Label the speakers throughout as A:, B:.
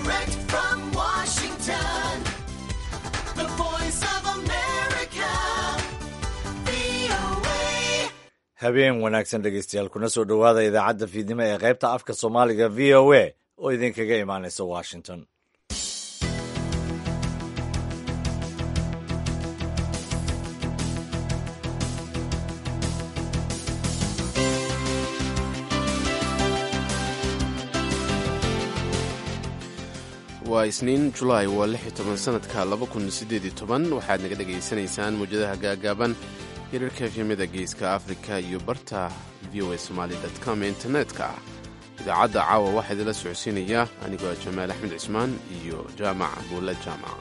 A: Direct from Washington, the voice of America, VOA.
B: habeen wanaagsan dhegeystayaal kuna soo dhowaada idaacadda fiidnimo ee qaybta afka soomaaliga v o a oo idinkaga imaanaysa washington
C: waa isniin julaay waa lix iyo toban sanadka laba kun sideed iyo toban waxaad naga dhegaysanaysaan mawjadaha gaagaaban hirarka efyamada geeska afrika iyo barta v o a somaali com ee internetka ah idaacadda caawa waxaa idinla socodsiinaya anigoo jamaal axmed cismaan iyo jaamac buulle jaamac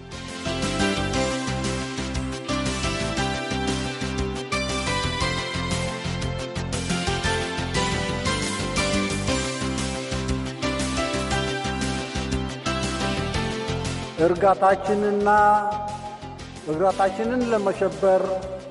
D: እርጋታችንና እርጋታችንን ለመሸበር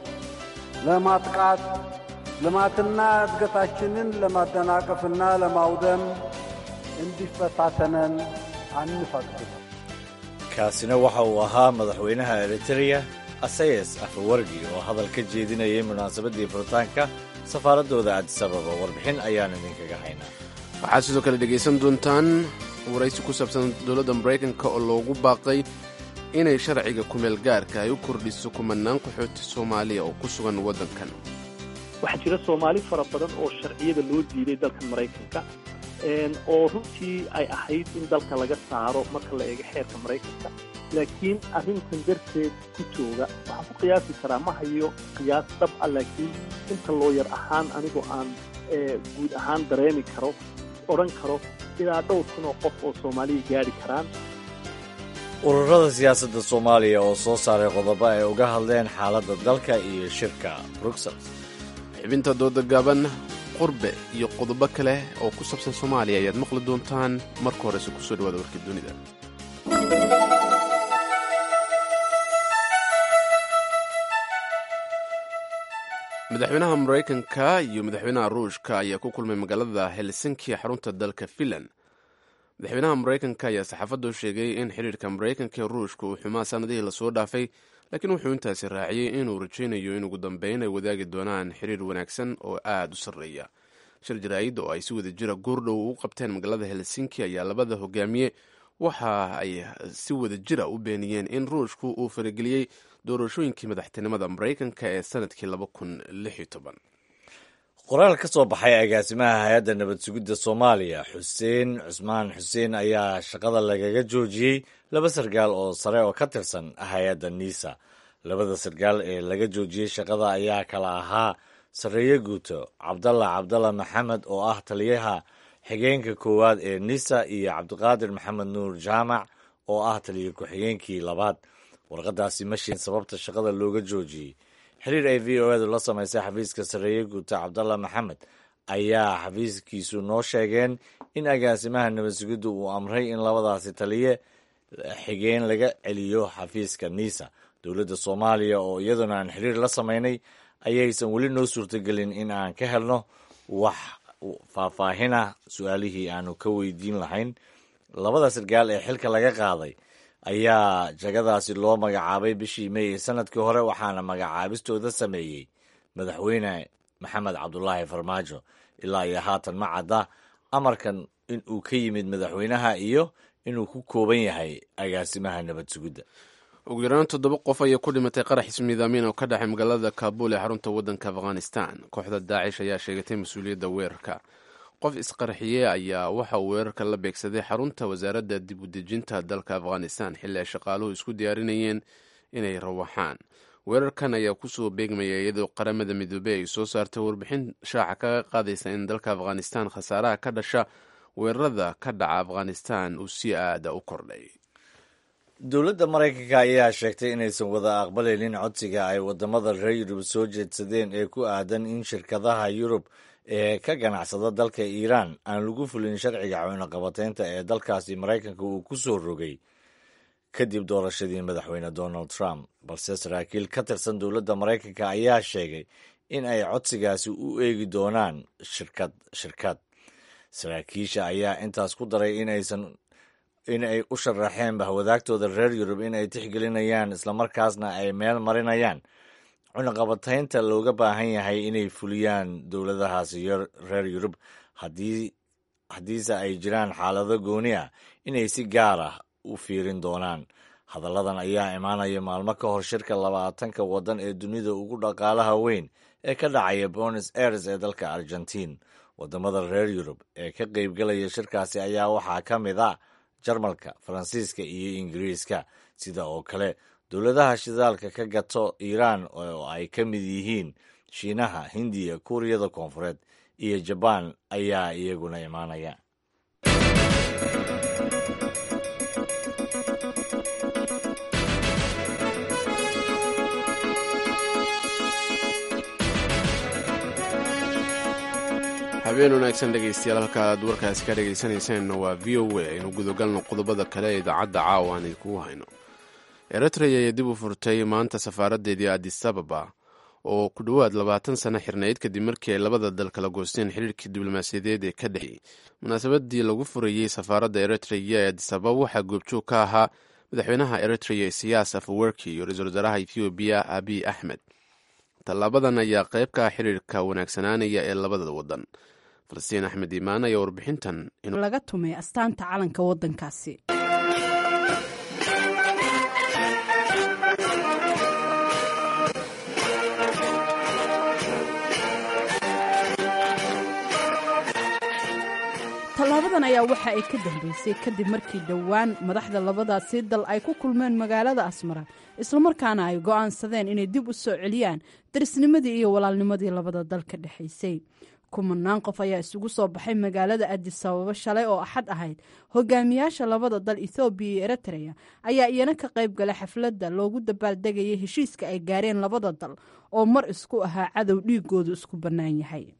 D: ለማጥቃት ልማትና እድገታችንን ለማደናቀፍና ለማውደም እንዲፈታተነን አንፈቅድም።
B: kaasina waxa uu ahaa madaxweynaha eritreya asayas afawargi oo hadal ka jeedinayay munaasabaddii furitaanka safaaraddooda addisababa warbixin ayaan idinkaga haynaa
C: waxaad sidoo kale dhegaysan doontaan waraysi ku saabsan dowladda maraykanka oo loogu baaqay inay sharciga kumeel gaarka ay u kordhiso kumanaan qaxooti soomaaliya oo ku sugan waddankan
E: waxaa jira soomaali fara badan oo sharciyada loo diiday dalkan maraykanka oo runtii ay ahayd in dalka laga saaro marka la eego xeerka maraykanka laakiin arrintan darteed ku jooga waxaan ku qiyaasi karaa ma hayo qiyaas dhab ah laakiin inta looyar ahaan anigoo aan guud ahaan dareemi karo odhan karo ilaa dhowr kun oo qof oo soomaaliya gaadhi karaan
B: ururada siyaasadda soomaaliya oo soo saaray qodobo ay uga hadleen xaaladda dalka iyo shirka bruxelles
C: xibinta dooda gaaban qurbe iyo qodobo kale oo ku saabsan soomaaliya ayaad maqli doontaan marka horese kusoo dhawaada warkii dunida madaxweynaha maraykanka iyo madaxweynaha ruushka ayaa ku kulmay magaalada helsinki xarunta dalka finland madaxweynaha maraykanka ayaa saxaafadda u sheegay in xidhiirka maraykanka ee ruushka uu xumaa sanadihii lasoo dhaafay laakiin wuxuu intaasi raaciyey inuu rajaynayo in ugu dambeyn ay wadaagi doonaan xiriir wanaagsan oo aada u sarreeya shir jaraa'id oo ay si wada jira goordhow u qabteen magaalada helsinki ayaa labada hogaamiye waxa ay si wada jira u beeniyeen in ruushku uu farageliyey doorashooyinkii madaxtinimada maraykanka ee sanadkii laba kun lix iyo toban
B: qoraal ka soo baxay agaasimaha hay-adda nabad sugidda soomaaliya xuseen cusmaan xuseen ayaa shaqada lagaga joojiyey laba sargaal oo sare oo ka tirsan hay-adda niisa labada sargaal ee laga joojiyey shaqada ayaa kala ahaa sarreeye guuto cabdalla cabdalla maxamed oo ah taliyaha xigeenka koowaad ee nisa iyo cabdiqaadir maxamed nuur jaamac oo ah taliya ku-xigeenkii labaad warqadaasi mashiin sababta shaqada looga joojiyey xiriir ay v o edu la samaysay xafiiska sarreeye guuta cabdalla maxamed ayaa xafiiskiisu noo sheegeen in agaasimaha nabad sugidda uu amray in labadaasi taliye xigeen laga celiyo xafiiska niisa dowladda soomaaliya oo iyaduna aan xiriir la samaynay ayaysan weli noo suurtagelin in aan ka helno wax faahfaahina su-aalihii aanu ka weydiin lahayn labada sargaal ee xilka laga qaaday ayaa jagadaasi loo magacaabay bishii mey ee sanadkii hore waxaana magacaabistooda sameeyey madaxweyne maxamed cabdulaahi farmaajo ilaa iyo haatan ma cadda amarkan in uu ka yimid madaxweynaha iyo inuu ku kooban yahay agaasimaha nabad sugidda
C: ugu yaraan toddoba qof ayaa ku dhimatay qarax ismiidaamin oo ka dhexay magaalada kaabul ee xarunta waddanka afghanistan kooxda daacish ayaa sheegatay mas-uuliyadda weerarka qof isqarxiye ayaa waxa uu weerarka la beegsaday xarunta wasaaradda dib u dejinta dalka afghanistan xilli ay shaqaaluhu isku diyaarinayeen inay rawaxaan weerarkan ayaa kusoo beegmaya iyadoo qaramada midoobey ay soo saartay warbixin shaaca kaga qaadaysa in dalka afghanistan khasaaraha ka dhasha weerarada ka dhaca afghanistan uu si aada u kordhay
B: dowladda maraykanka ayaa sheegtay inaysan wada aqbalaynin codsiga ay wadamada reer yurub soo jeedsadeen ee ku aadan in shirkadaha yurub ee ka ganacsada dalka iiraan aan lagu fulin sharciga cunaqabateynta ee dalkaasi maraykanka uu ku soo rogay kadib doorashadii madaxweyne donald trump balse saraakiil ka tirsan dowladda maraykanka ayaa sheegay in ay codsigaasi u eegi doonaan shirkad shirkad saraakiisha ayaa intaas ku daray inaysan in ay u sharaxeen bahwadaagtooda reer yurub in ay tixgelinayaan islamarkaasna ay meel marinayaan cunaqabataynta looga baahan yahay inay fuliyaan dowladahaasi reer yurub haddiise ay jiraan xaalado gooni ah inay si gaar ah u fiirin doonaan hadalladan ayaa imaanaya maalmo ka hor shirka labaatanka waddan ee dunida ugu dhaqaalaha weyn ee ka dhacaya bonos aires ee dalka argentiin waddamada reer yurub ee ka qaybgalaya shirkaasi ayaa waxaa ka mid a jarmalka faransiiska iyo ingiriiska sida oo kale dowladaha shidaalka ka gato iiraan oo ay ka mid yihiin shiinaha hindiya kuuriyada koonfureed iyo jabaan ayaa iyaguna imaanaya
C: habeen wanaagsan dhegaystayaal halka aad warkaasi ka dhegaysanaysaanna waa v o a aynu gudagalno qodobada kale ee idaacadda caawa aan idinkugu hayno eritrea ayaa dib u furtay maanta safaaraddeedii adis ababa oo ku dhowaad labaatan sano xirnayd kadib markii ay labada dal kala goosteen xiriirkii diblomaasiyadeed ee ka dhexeeyey munaasabadii lagu furayey safaaradda eritrea ee adis ababa waxaa goobjoog ka ahaa madaxweynaha eritrea isiyaas afawerki iyo ra-iisul wasaaraha ethoobiya abiy axmed tallaabadan ayaa qayb ka ah xiriirka wanaagsanaanaya ee labada waddan falastiin axmed iimaan ayaa warbixintan
F: laga tumay astaanta calanka waddankaasi tallaabadan ayaa waxa ay ka dambeysay kadib markii dhowaan madaxda labadaasi dal ay ku kulmeen magaalada asmara islamarkaana ay go'aansadeen inay dib u soo celiyaan darisnimadii iyo walaalnimadii labada dal ka dhexaysay kumanaan qof ayaa isugu soo baxay magaalada adis ababa shalay oo axad ahayd hogaamiyaasha labada dal ethoobiya iyo eritrea ayaa iyana ka qayb galay xafladda loogu dabaaldegayay heshiiska ay gaareen labada dal oo mar isku ahaa cadow dhiigoodu isku bannaan yahay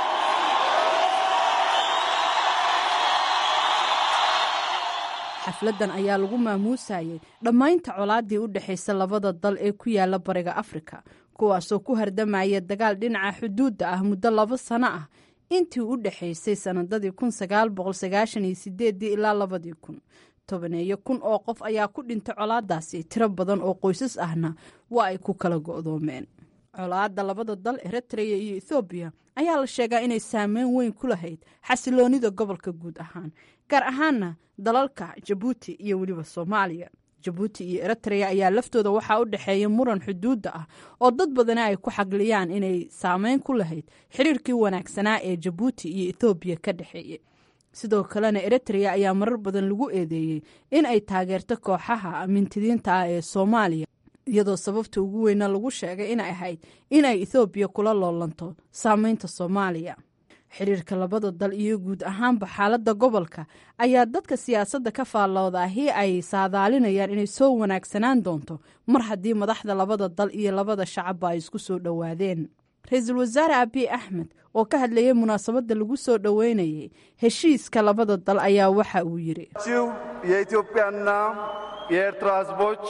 F: xafladdan ayaa lagu maamuusayay dhammaynta colaadii u dhexaysa labada dal ee ku yaala bariga afrika kuwaasoo ku hardamaya dagaal dhinaca xuduudda ah muddo laba sano ah intii u dhexaysay sannadadii kun sagaal boqol sagaashan iyo sideedii ilaa labadii kun tobaneeyo kun oo qof ayaa ku dhintay colaadaasi tiro badan oo qoysas ahna waa ay ku kala go'doomeen colaadda labada dal eritrea iyo ethoobiya ayaa la sheegaa inay saameyn weyn ku lahayd xasiloonida gobolka guud ahaan gaar ahaana dalalka jabuuti iyo weliba soomaaliya jabuuti iyo eritrea ayaa laftooda waxaa u dhexeeya muran xuduudda ah oo dad badani ay ku xagliyaan inay saameyn ku lahayd xiriirkii wanaagsanaa ee jabuuti iyo ethoobiya ka dhexeeyey sidoo kalena eritrea ayaa marar badan lagu eedeeyey in ay taageerto kooxaha mintidiinta ah ee soomaaliya iyadoo sababta ugu weyna lagu sheegay inay ahayd in ay ethoobiya kula loolanto saameynta soomaaliya xiriirka labada dal iyo guud ahaanba xaaladda gobolka ayaa dadka siyaasadda ka faalloodaahii ay saadaalinayaan inay soo wanaagsanaan doonto mar haddii madaxda labada dal iyo labada shacabba ay isku soo dhowaadeen ra-iisul wasaare abiy axmed oo ka hadlayay munaasabadda lagu soo dhoweynayay heshiiska labada dal ayaa waxa uu yidhi
G: የኢትዮጵያና የኤርትራ ሕዝቦች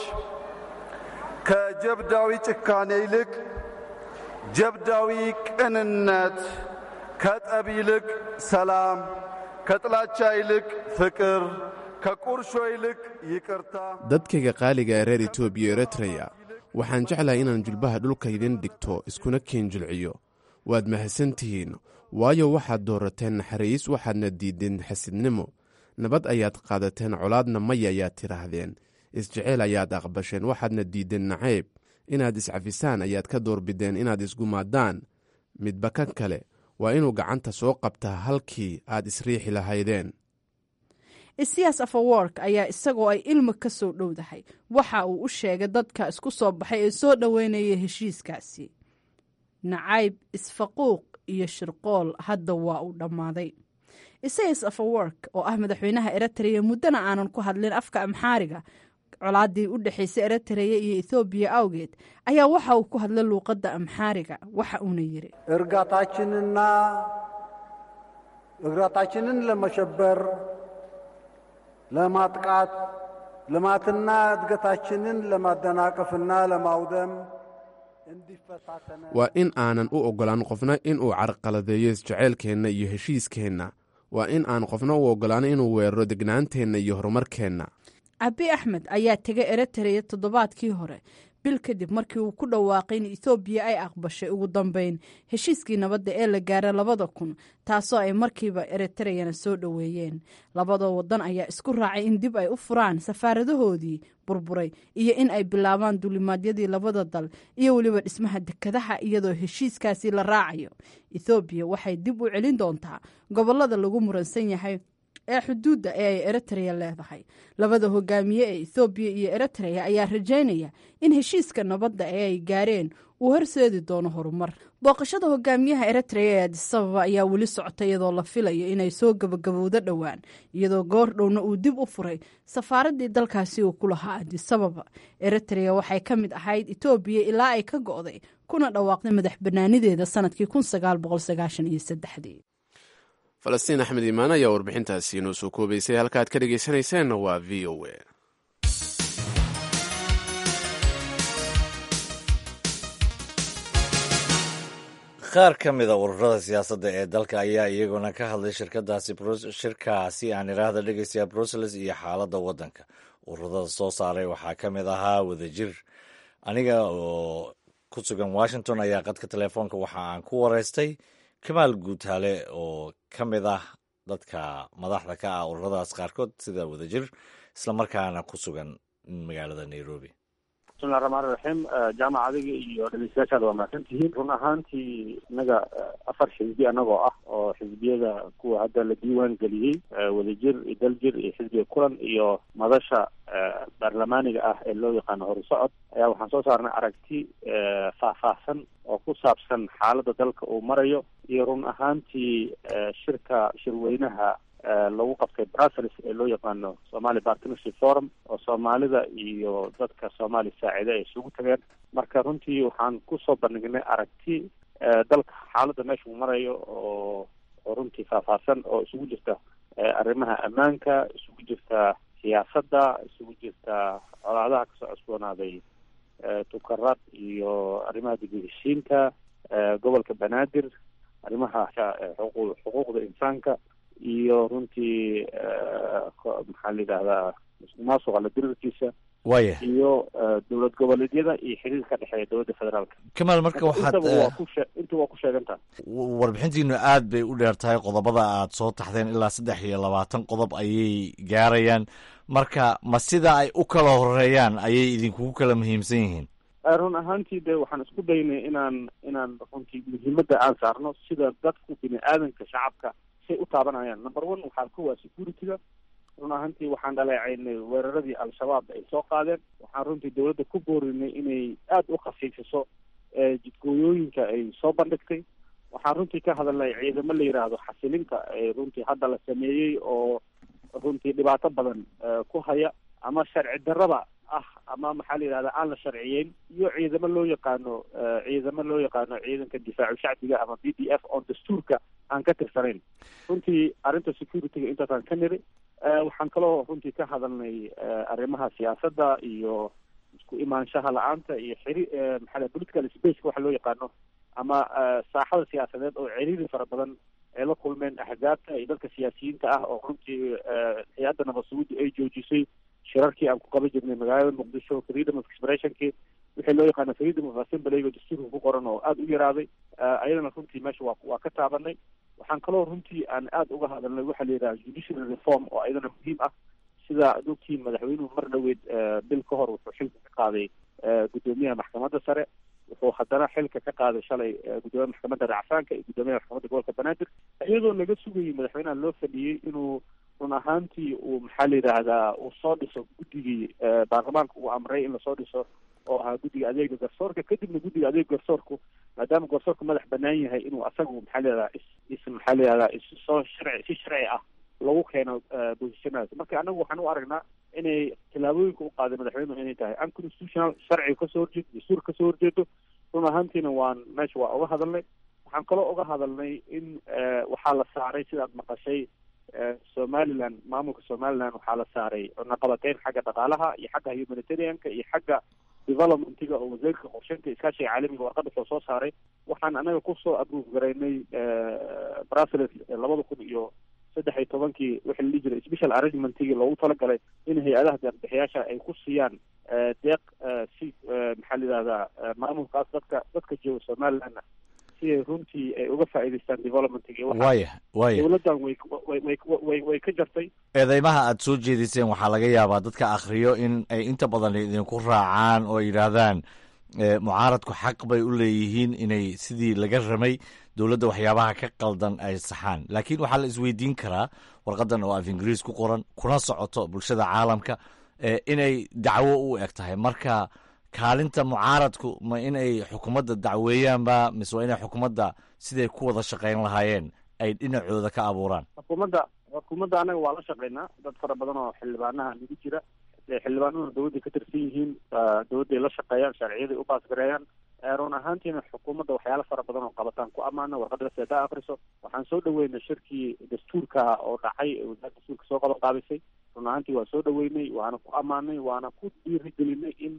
G: ከጀብዳዊ ጭካኔ ይልቅ ጀብዳዊ ቅንነት ከጠብ ይልቅ ሰላም፣ ከጥላቻ ይልቅ ፍቅር፣ ከቁርሾ ይልቅ ይቅርታ።
C: dadkayga qaaliga ee reer etoobiya iyo eritreya waxaan jeclahay inaan julbaha dhulka idin dhigto iskuna kiin jilciyo waad mahadsan tihiin waayo waxaad doorateen naxariis waxaadna diideen xasidnimo nabad ayaad qaadateen colaadna maya ayaad tidhaahdeen isjeceyl ayaad aqbasheen waxaadna diideen nacayb inaad iscafisaan ayaad ka doorbideen inaad isgumaadaan midba kan kale waa inuu gacanta soo qabtaa halkii aad isriixi lahaydeen
F: isiyaas afawork ayaa isagoo ay ilmi ka soo dhowdahay waxa uu u sheegay dadka isku soo baxay ee soo dhoweynaya heshiiskaasi nacayb isfaquuq iyo shirqool hadda waa uu dhammaaday isayas afawork oo ah madaxweynaha eritrea muddana aanan ku hadlin afka amxaariga colaadii u dhexaysay eritrea iyo ethoobiya awgeed ayaa waxa uu ku hadlay luuqadda amxaariga waxa uuna yidhi
D: እርጋታችንና እግራታችንን ለመሸበር ለማጥቃት ልማትና እድገታችንን ለማደናቀፍና ለማውደም እንዲፈታተነ
C: waa in aanan u oggolaan qofna inuu carqaladeeyo isjaceylkeenna iyo heshiiskeenna waa in aan qofna u ogolaano inuu weeraro degnaanteenna iyo horumarkeenna
F: abi axmed ayaa tegay eritrea toddobaadkii hore bil kadib markii uu ku dhawaaqay in ethoobiya ay aqbashay ugu dambeyn heshiiskii nabadda ee la gaaray labada kun taasoo ay markiiba eritreyana soo dhoweeyeen labada wadan ayaa isku raacay in dib ay u furaan safaaradahoodii burburay iyo in ay bilaabaan duulimaadyadii labada dal iyo weliba dhismaha dekadaha iyadoo heshiiskaasi la raacayo ethoobiya waxay dib u celin doontaa gobolada lagu muransan yahay ee xuduudda ee ay eritrea leedahay labada hogaamiye ee ethoobiya iyo eritrea ayaa rajaynaya in heshiiska nabadda ee ay gaareen uu horseedi doono horumar booqashada hogaamiyaha eritrea ee adisababa ayaa weli socota iyadoo la filayo inay soo gabagabowdo dhowaan iyadoo goor dhowna uu dib u furay safaaradii dalkaasi uu ku lahaa adisababa eritrea waxay ka mid ahayd etoobiya ilaa ay ka go'day kuna dhawaaqday madax banaanideeda sanadkii
C: falastiin axmed iimaan ayaa warbixintaasi inoo soo koobaysay halka aad ka dhegaysanayseena waa v o a
B: qaar ka mida ururada siyaasadda ee dalka ayaa iyaguna ka hadlay shirkadaasi shirkaasi aan iraahda dhegeystayaa brussels iyo xaaladda waddanka ururada soo saaray waxaa ka mid ahaa wadajir aniga oo ku sugan washington ayaa qadka telefoonka waxa aan ku wareystay kamaal guutaale oo ka mid ah dadka madaxda ka ah ururadaas qaarkood sida wadajir islamarkaana ku sugan magaalada nairobi
H: bismillahi raxmaan raxiim jaamac adiga iyo dhegeystayaashaada waa mahadsan tihiin run ahaantii innaga afar xisbi annagoo ah oo xisbiyada kuwa hadda la diiwaan geliyey wadajir iyo daljir iyo xisbiga kulan iyo madasha baarlamaaniga ah ee loo yaqaano horusocod ayaa waxaan soo saarnay aragti faahfaahsan oo ku saabsan xaaladda dalka uu marayo iyo run ahaantii shirka shirweynaha lagu qabtay brussels ee loo yaqaano somali partnership forum oo soomaalida iyo dadka soomaali saacida ay isugu tageen marka runtii waxaan kusoo bandhignay aragti dalka xaaladda meesha uu marayo oo oo runtii faahfaahsan oo isugu jirta arrimaha ammaanka isugu jirta siyaasadda isugu jirta colaadaha kasoo cusboonaaday tukarad iyo arrimaha dibheshiinka gobolka banaadir arrimaha xuquuqda insaanka iyo runtii maxaa la yidhahdaa musuqmaasuqa la dirirkiisa
B: waya
H: iyo dowlad goboleedyada iyo xiriir ka dhexeeya dowladda federaalka
B: kamaal marka waxaad
H: intaba waa ku shee inta waa ku sheegantaha
B: warbixintiinu aad bay u dheer tahay qodobada aad soo taxdeen ilaa saddex iyo labaatan qodob ayay gaarayaan marka ma sida ay u kala horeeyaan ayay idinkugu kala muhiimsan yihiin
H: run ahaantii de waxaan isku daynay inaan inaan runtii muhiimadda aan saarno sida dadku bini aadanka shacabka say u taabanayaan number one waxaa ka waa security-ga run ahaantii waxaan dhaleecaynay weeraradii al-shabaab ay soo qaadeen waxaan runtii dowladda ku boorinay inay aada u khafiifiso jidgooyooyinka ay soo bandhigtay waxaan runtii ka hadalnay ciidamo la yidhaahdo xasilinta ee runtii hadda la sameeyey oo runtii dhibaato badan ku haya ama sharci darraba ah ama maxaa la yidhahda aan la sharciyeyn iyo ciidamo loo yaqaano ciidamo loo yaqaano ciidanka difaacu shacbiga ama b d f oon dastuurka aan ka tirsanayn runtii arrinta security-ga intaasaan ka niri waxaan kaloo runtii ka hadalnay arrimaha siyaasadda iyo isku imaanshaha la-aanta iyo xiri maxaa political spaceka waxa loo yaqaano ama saaxada siyaasadeed oo ciriiri fara badan ay la kulmeen axzaabta iyo dadka siyaasiyiinta ah oo runtii hay-adda nabad sugudda ay joojisay shirarkii aan ku qaban jirnay magaalada muqdisho freedom of expressionkii wixii loo yaqaano freedom of assembly oo dastuurka ku qoran oo aada u yaraaday ayadana runtii meesha waa waa ka taabanay waxaan kaloo runtii aan aada uga hadalnay waxaa la yidhaha judicial reform oo ayadana muhiim ah sida ad ogtiin madaxweynuhu mar dhoweed bil ka hor wuxuu xilka ka qaaday guddoomiyaha maxkamadda sare wuxuu haddana xilka ka qaaday shalay guddoomiyaha maxkamadda racfaanka iyo guddoomiyaha maxkamadda gobolka banaadir iyadoo laga sugayay madaxweynaha loo fadhiyey inuu run ahaantii uu maxaa la yidhaahdaa uu soo dhiso guddigii baarlamaanka uu amray in lasoo dhiso oo ahaa guddiga adeega garsoorka kadibna guddiga adeega garsoorku maadaama garsoorku madax banaan yahay inuu asagu maxaa la yidhahdaa is is maxaa la yidhahdaa is soo sharci si sharci ah lagu keeno bosishanadas marka anagu waxaan u aragnaa inay tallaabooyinka u qaaday madaxweynuhu inay tahay unconstitutional sharciga kasoo horjeedo dastuur kasoo horjeedo run ahaantiina waan meesha waa uga hadalnay waxaan kaloo uga hadalnay in waxaa la saaray sidaad maqashay somaliland maamulka somaliland waxaa la saaray cunaqabateyn xagga dhaqaalaha iyo xagga humanitarianka iyo xagga developmentiga oo wasiirka qorsheynta iskaashiga caalamiga warqad wuxuu soo saaray waxaan anaga kusoo abrove garaynay brussels labada kun iyo saddex iyo tobankii wixii la dhihi jiray special arrangementigii loogu talagalay in hay-adaha deeqbixiyaasha ay ku siiyaan deeq si maxaa la yidhahdaa maamulkaas dadka dadka jooga somalilandna si ay runtii ay uga faa'iidaystaan developmentiga
B: waaya waaya
H: dowladdan way way way way ka jartay
B: eedeymaha aad soo jeediseen waxaa laga yaabaa dadka akhriyo in ay inta badan idinku raacaan oo yidhaahdaan mucaaradku xaq bay u leeyihiin inay sidii laga ramay dowladda waxyaabaha ka qaldan ay saxaan laakiin waxaa la isweydiin karaa warqadan oo af ingiriis ku qoran kuna socoto bulshada caalamka inay dacwo u eg tahay marka kaalinta mucaaradku ma inay xukuumadda dacweeyaanba mise waa inay xukuumadda siday ku wada shaqayn lahaayeen ay dhinacooda ka abuuraan
H: xukuumadda xukuumadda annaga waa la shaqaynaa dad fara badan oo xildhibaanaha nagu jira xildhibaanaduna dowladda ka tirsan yihiin dowladday la shaqeeyaan sharciyaday u baasgareeyaan run ahaantiina xukuumadda waxyaala fara badan oo qabataan ku ammaana warqadda seeda akriso waxaan soo dhaweynay shirkii dastuurka oo dhacay ee wasaaradda dastuurka soo qaban qaabisay run ahaantii waa soo dhaweynay waana ku ammaanay waana ku dhiirigelinay in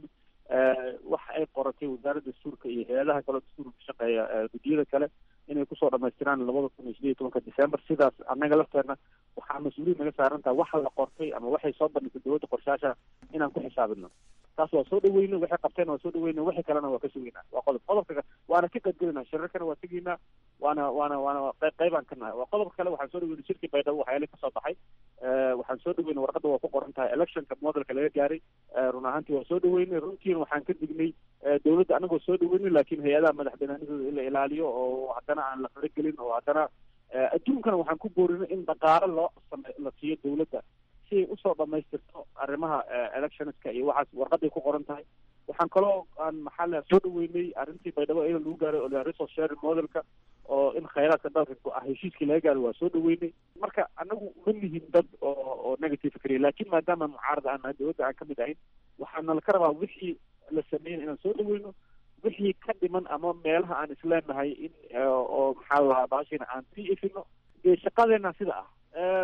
H: waxa ay qoratay wasaaradda dastuurka iyo hay-adaha kaleo dastuurka ka shaqeeya guddiyada kale inay kusoo dhamaystiraan labada kun iyo sideed iyo tobanka december sidaas annaga lafteena waxaa mas-uuliyin naga saaran taha waxa la qortay ama waxay soo bandhigtay dowladda qorshaasha inaan ku xisaabino taas waa soo dhaweynay waxay qabteen waa soo dhaweynay wixii kalena waa ka sugeynaa waa qodob qodobka waana ka qaybgelinaa shirarkana waa tegeynaa waana waana waana qayb qaybaan ka nahay waa qodobka kale waxaan soo dhaweynay shirkii baydhabo waxyaala kasoo baxay waxaan soo dhaweynay warqadda waa ku qoran tahay electionka modelka laga gaaray run ahaantii waa soo dhaweynay runtiina waxaan ka dignay dowladda anagoo soo dhaweynay laakiin hay-adaha madax banaanidooda in la ilaaliyo oo haddana aan la faragelin oo haddana adduunkana waxaan ku boorinay in dhaqaalo loo same la siiyo dowladda si ay usoo dhamaystirto arrimaha electionska iyo waxaas warqaday ku qoran tahay waxaan kaloo aan maxaa la soo dhaweynay arrintii baydhabo iyada lagu gaaray oo resource sharing modelka oo in khayraadka dalka ah heshiiskii laga gaaray waa soo dhaweynay marka anagu ma nihin dad oo oo negative fikriya laakiin maadaama mucaarada aan nahay dowladda aan kamid ahayn waxaana laka rabaa wixii la sameeyay inaan soo dhaweyno wixii ka dhiman ama meelaha aan isleenahay in oo maxaa la lahaa baashina aan sii ifino dee shaqadeena sida ah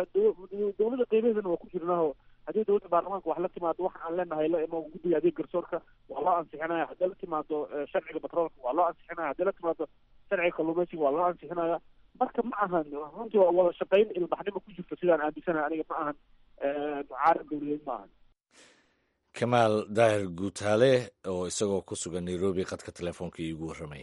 H: dowladda qeybaheedana waa ku jirnaaho haddii dowladda baarlamaanka wax la timaado waxa aan leenahay la imo guddiga adeeg garsoorka waa loo ansixinaya haddii la timaado sharciga batroolka waa loo ansixinaya haddii la timaado sharciga kalluumeysiga waa loo ansixinaya marka ma ahan runtii waa wada shaqayn ilbaxnimo ku jirto sidaan aaminsanahay aniga ma ahan mucaarad dowladeed ma ahan
B: kamaal daahir guutaale oo isagoo ku sugan nairobi qadka telefoonka iigu warramayay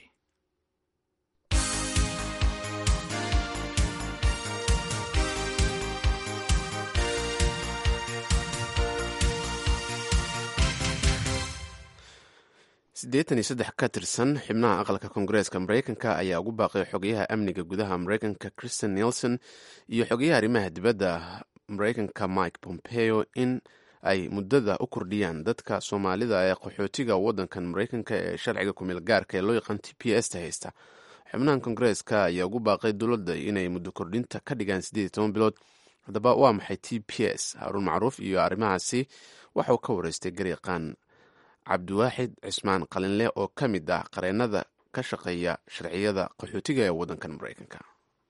C: siddeetan iyo saddex ka tirsan xubnaha aqalka koongareeska mareykanka ayaa ugu baaqay xogayaha amniga gudaha mareykanka christian nelson iyo xogayaha arrimaha dibadda mareykanka mike pompeo in ay muddada u kordhiyaan dadka soomaalida ee qaxootiga waddankan mareykanka ee sharciga kumeel gaarka ee loo yaqaan t p s ta haysta xubnahan koongareeska ayaa ugu baaqay dowladda inay muddo kordhinta ka dhigaan siddeed iyo toban bilood haddaba waa maxay t p s haruun macruuf iyo arrimahaasi waxauu ka wareystay garyaqaan cabdiwaaxid cismaan qalinle oo ka mid ah qareennada ka shaqeeya sharciyada qaxootiga ee waddankan mareykanka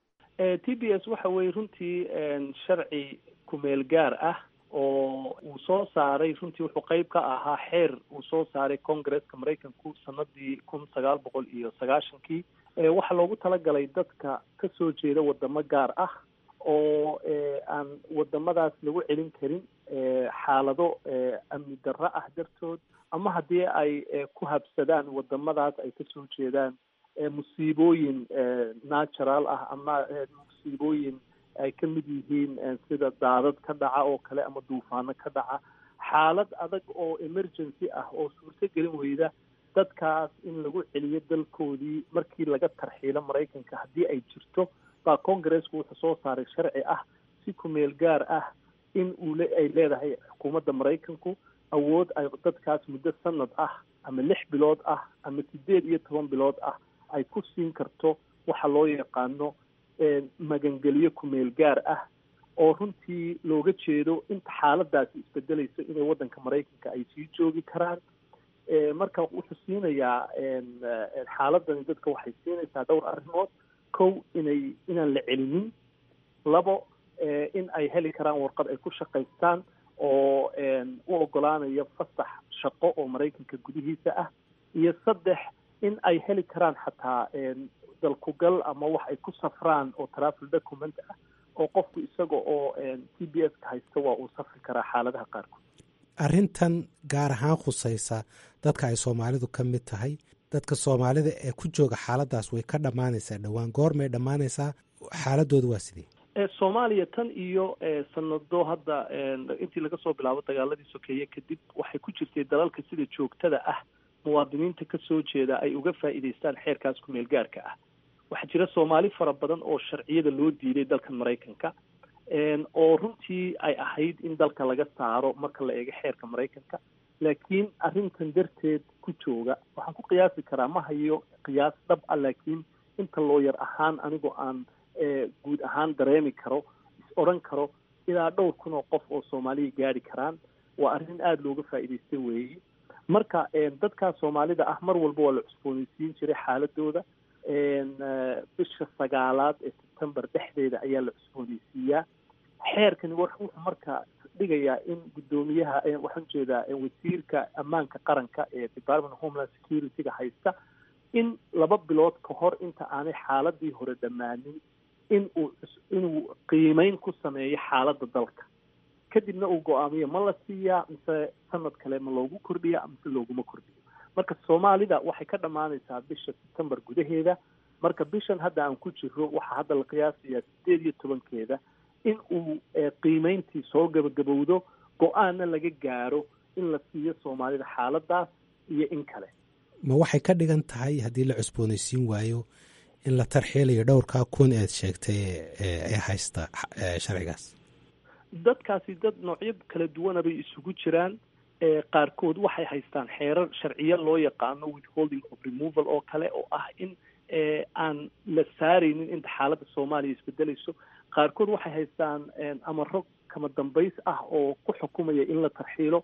E: t b s waxa weye runtii sharci kumeel gaar ah oo uu soo saaray runtii wuxuu qeyb ka ahaa xeer uu soo saaray congaresska maraykanku sanadii kun sagaal boqol iyo sagaashankii waxaa loogu talagalay dadka ka soo jeeda wadamo gaar ah oo aan wadamadaas lagu celin karin xaalado amni darro ah dartood ama haddii ay ku habsadaan wadamadaas ay kasoo jeedaan musiibooyin natural ah ama musiibooyin ay ka mid yihiin sida daadad ka dhaca oo kale ama duufaano ka dhaca xaalad adag oo emergency ah oo suurto gelin weyda dadkaas in lagu celiyo dalkoodii markii laga tarxiilo maraykanka haddii ay jirto baa congaresku wuxuu soo saaray sharci ah si kumeel gaar ah in uu ay leedahay xukuumadda maraykanku awood ay dadkaas muddo sanad ah ama lix bilood ah ama sideed iyo toban bilood ah ay ku siin karto waxa loo yaqaano magangelyo kumeel gaar ah oo runtii looga jeedo inta xaaladaasi isbedelayso inay waddanka maraykanka ay sii joogi karaan marka wuxuu siinayaa xaaladani dadka waxay siinaysaa dhowr arrimood kow inay inaan la celinin labo in ay heli karaan warqad ay ku shaqaystaan oo u ogolaanaya fasax shaqo oo maraykanka gudihiisa ah iyo saddex in ay heli karaan xataa dalkugal ama wax ay ku safraan oo travel document ah oo qofku isaga oo t b s ka haysta waa uu safri karaa xaaladaha qaarkood
I: arrintan gaar ahaan khusaysa dadka ay soomaalidu ka mid tahay dadka soomaalida ee ku jooga xaaladaas way ka dhammaanaysaa dhowaan goormay dhammaanaysaa xaaladooda waa sidee
E: soomaaliya tan iyo sanado hadda intii laga soo bilaabo dagaaladii sokeeye kadib waxay ku jirtay dalalka sida joogtada ah muwaadiniinta ka soo jeeda ay uga faa'iidaystaan xeerkaas ku meel gaarka ah waxaa jira soomaali fara badan oo sharciyada loo diiday dalkan maraykanka oo runtii ay ahayd in dalka laga saaro marka la eego xeerka maraykanka laakiin arrintan darteed ku jooga waxaan ku qiyaasi karaa ma hayo qiyaas dhab ah laakiin inta looyar ahaan anigoo aan guud ahaan dareemi karo is odhan karo ilaa dhowr kun oo qof oo soomaaliya gaari karaan waa arrin aada looga faa'iidaystay weeye marka dadkaa soomaalida ah mar walba waa la cusboonaysiin jiray xaaladooda bisha sagaalaad ee sebtembar dhexdeeda ayaa la cusboonaysiiyaa xeerkani wuxuu marka dhigayaa in guddoomiyaha waxaan jeedaa wasiirka ammaanka qaranka ee department of homeland security-ga haysta in laba bilood ka hor inta aanay xaaladii hore dhammaanin in uu inuu qiimeyn ku sameeyo xaaladda dalka kadibna uu go-aamiyo ma la siiyaa mise sanad kale ma loogu kordhiya mise looguma kordhiyo marka soomaalida waxay ka dhammaanaysaa bisha sebtembar gudaheeda marka bishan hadda aan ku jiro waxaa hadda la qiyaasayaa sideed iyo tobankeeda in uu qiimeyntii soo gabagabowdo go-aanna laga gaaro in la siiyo soomaalida xaaladaas iyo in kale
I: ma waxay ka dhigan tahay haddii la cusboonaysiin waayo in la tarxiilayo dhowrkaa kun eed sheegtay ee haysta sharcigaas
E: dadkaasi dad noocyo kala duwana bay isugu jiraan qaarkood waxay haystaan xeerar sharciyo loo yaqaano withholding of removal oo kale oo ah in aan la saaraynin inta xaaladda soomaaliya isbedelayso qaarkood waxay haystaan amaro kama dambays ah oo ku xukumaya in la tarxiilo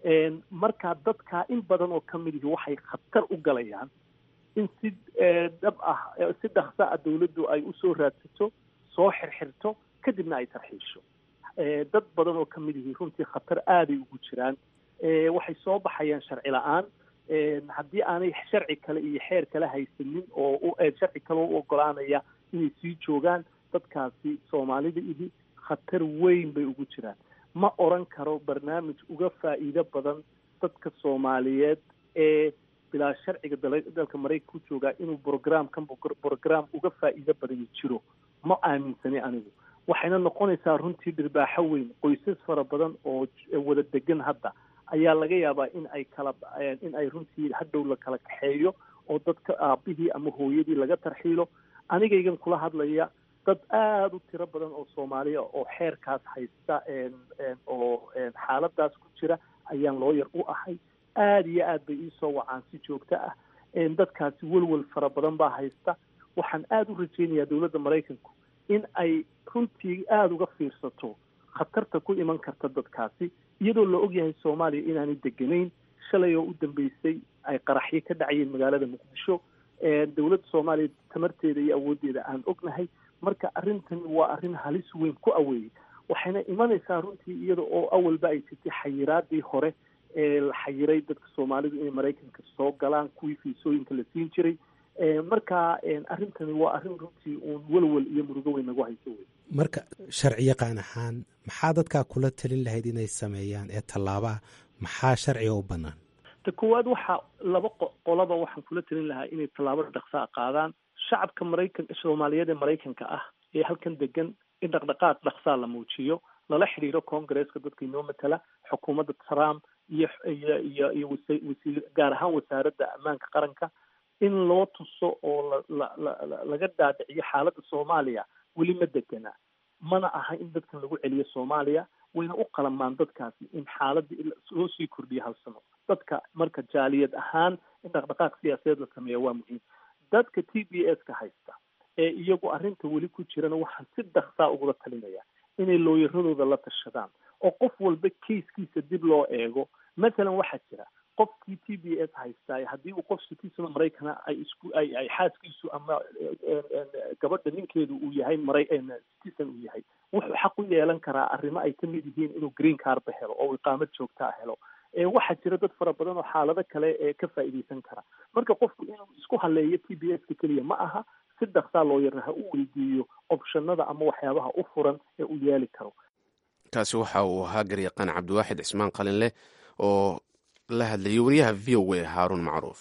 E: markaa dadkaa in badan oo ka mid ihi waxay khatar u galayaan in si dhab ah si dhaksa ah dawladdu ay usoo raadsato soo xirxirto kadibna ay tarxiisho dad badan oo ka mid ihi runtii khatar aaday ugu jiraan waxay soo baxayaan sharci la-aan haddii aanay sharci kale iyo xeer kale haysanin oo sharci kale u ogolaanaya inay sii joogaan dadkaasi soomaalida ihi khatar weyn bay ugu jiraan ma oran karo barnaamij uga faa'iido badan dadka soomaaliyeed ee bilaa sharciga dalka maraykanka ku joogaa inuu programkan program uga faa'iido badani jiro ma aaminsani anigu waxayna noqonaysaa runtii dhirbaaxo weyn qoysas fara badan oo wada degan hadda ayaa laga yaabaa in ay kala in ay runtii hadhow la kala kaxeeyo oo dadka aabihii ama hooyadii laga tarxiilo anigaygan kula hadlaya dad aada u tiro badan oo soomaaliya oo xeerkaas haysta oo xaaladaas ku jira ayaan looyar u ahay aada iyo aad bay iisoo wacaan si joogto ah dadkaasi welwel fara badan baa haysta waxaan aada u rajaynayaa dowladda maraykanku in ay runtii aada uga fiirsato khatarta ku iman karta dadkaasi iyadoo la ogyahay soomaaliya inaanay deganayn shalay oo u dambeysay ay qaraxyo ka dhacayeen magaalada muqdisho dowladda soomaaliya tamarteeda iyo awooddeeda aan ognahay marka arrintan waa arrin halis weyn ku aweeyey waxayna imanaysaa runtii iyada oo awalba ay jirtay xayiraadii hore ee la xayiray dadka soomaalidu inay maraykanka soo galaan kuwii fiisooyinka la siin jiray marka arrintani waa arrin runtii uun welwel iyo murugo weyn nagu hayso wey
I: marka sharci yaqaan ahaan maxaa dadkaa kula talin lahayd inay sameeyaan ee tallaabaa maxaa sharciga u bannaan
E: ta koowaad waxaa laba qolaba waxaan kula talin lahaa inay tallaabo dhaqsaa qaadaan shacabka maraykan soomaaliyeed ee maraykanka ah ee halkan degan in dhaqdhaqaaq dhaqsaa la muujiyo lala xidhiiro congaresska dadka inoo matala xukuumadda trump iyo iyo iyo iyo wasiir gaar ahaan wasaaradda ammaanka qaranka in loo tuso oo la la la laga dhaadhiciyo xaaladda soomaaliya weli ma degana mana aha in dadkan lagu celiyo soomaaliya wayna u qalamaan dadkaasi in xaaladda loo sii kordhiyo hal sano dadka marka jaaliyad ahaan in dhaqdhaqaaq siyaasadeed la sameeya waa muhiim dadka t b s ka haysta ee iyagu arrinta weli ku jirana waxaan si dhaksaa ugula talinaya inay looyaradooda la tashadaan oo qof walba keiskiisa dib loo eego mathalan waxaa jira qofkii t b s haystaa haddii uu qof citizen maraykana ay isku ay ay xaaskiisu ama gabadha ninkeedu uu yahay mara citizen uu yahay wuxuu xaq u yeelan karaa arrimo ay kamid yihiin inuu green carba helo oo iqaamad joogtaa helo waxaa jira dad fara badan oo xaalado kale ee ka faa'iidaysan kara marka qofku inuu isku haleeyo t b s ka keliya ma aha si dhaqsaa loo yarna ha u weydiiyo optionada ama waxyaabaha u furan ee uu yeeli karo
C: kaasi waxa uu ahaa garyaqaan cabdiwaaxid cismaan qalinleh oo la hadlayay wariyaha v o a haaruun macruuf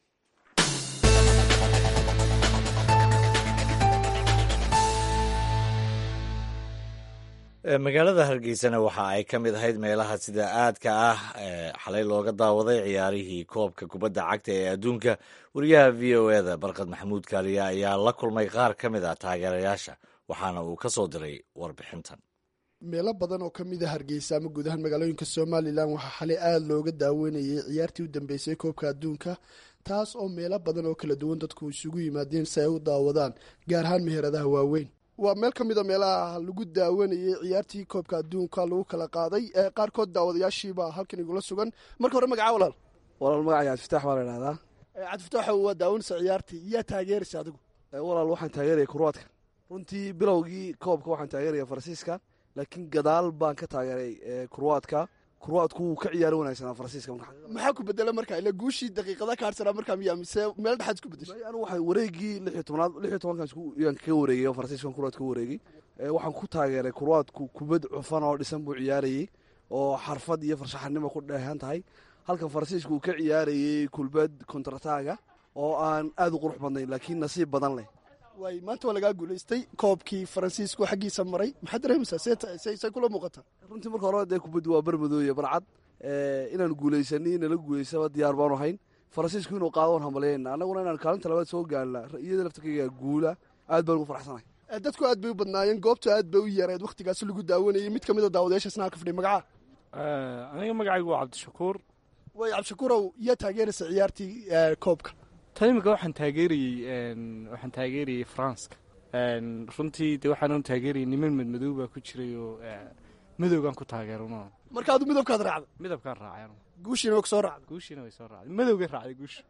B: magaalada hargeysana waxa ay ka mid ahayd meelaha sida aadka ah ee xalay looga daawaday ciyaarihii koobka kubadda cagta ee adduunka wariyaha v o e da barkad maxamuud kaaliya ayaa la kulmay qaar ka mid ah taageerayaasha waxaana uu ka soo diray warbixintan
J: meelo badan oo ka mid a hargeysa ama guud ahaan magaalooyinka somalilan waxaa xalay aada looga daawanayay ciyaartii u dambeysay koobka adduunka taas oo meelo badan oo kala duwan dadku isugu yimaadeen si ay u daawadaan gaar ahaan meheradaha waaweyn waa meel ka mid a meelaha lagu daawanayay ciyaartii koobka adduunka lagu kala qaaday ee qaarkood daawadayaashiibaa halkan igula sugan marka hore magaca walaal
K: walaal magaca cabdifitaax baa la idhahdaa
J: cabdifitaaxo waa daawanaysa ciyaartii yaa taageeraysa adigu
K: walaal waxaan taageeraya kuruwaadka runtii bilowgii koobka waxaan taageeraya faransiiska laakiin gadaal baan ka taageeray kuruwaadka kuruwaadku wuu ka ciyaari wanaagsanaa faransiiska
J: maxaa ku bedela marka ila guushii daqiiqada ka harsanaa markaa miyaa mise meel dhexaad isku bedeshay
K: anu waxay wareegii lix iyo tobnaad lix iyo tobankan yaan kaga wareegay oo faransiiskan kuruwaad ka wareegay waxaan ku taageeray kuruwaadku kubad cufan oo dhisan buu ciyaarayey oo xarfad iyo farshaxanimo ku dheehan tahay halkan faransiisku uu ka ciyaarayey kulbad kontrataaga oo aan aada u qurux badnayn laakiin nasiib badan leh
J: waay maanta waa lagaa guulaystay koobkii faransiisku xaggiisa maray maxaad dareemaysaa say kula muuqataa
K: runtii marka hore dee kubaddu waa barmadooye barcad inaan guulaysani nala guulaysaba diyaar baanu hayn faransiisku inuu qaado waan hambalyeena annaguna inaan kaalinta labaad soo gaarna iyada laftarkayga guula aad baan ugu faraxsanahay
J: dadku aad bay u badnaayeen goobtu aad bay u yareed wakhtigaasi lagu daawanayay mid ka mid a daawadayaashaasna halka fadhiya magaca
L: aniga magacaygu waa cabdishakuur
J: way cabdishakuurow yaa taageeraysa ciyaartii koobka
L: tan imika waxaan taageerayey waxaan taageerayey faranska runtii de waxaan taageerayay niman madmadow baa ku jiray oo madowgaan ku taageerano
J: marka adu midabkaad raacda
L: midabkaan raacay
J: guushiina waa kusoo raacda
L: guushiina way soo raacday madowgay raacday guusha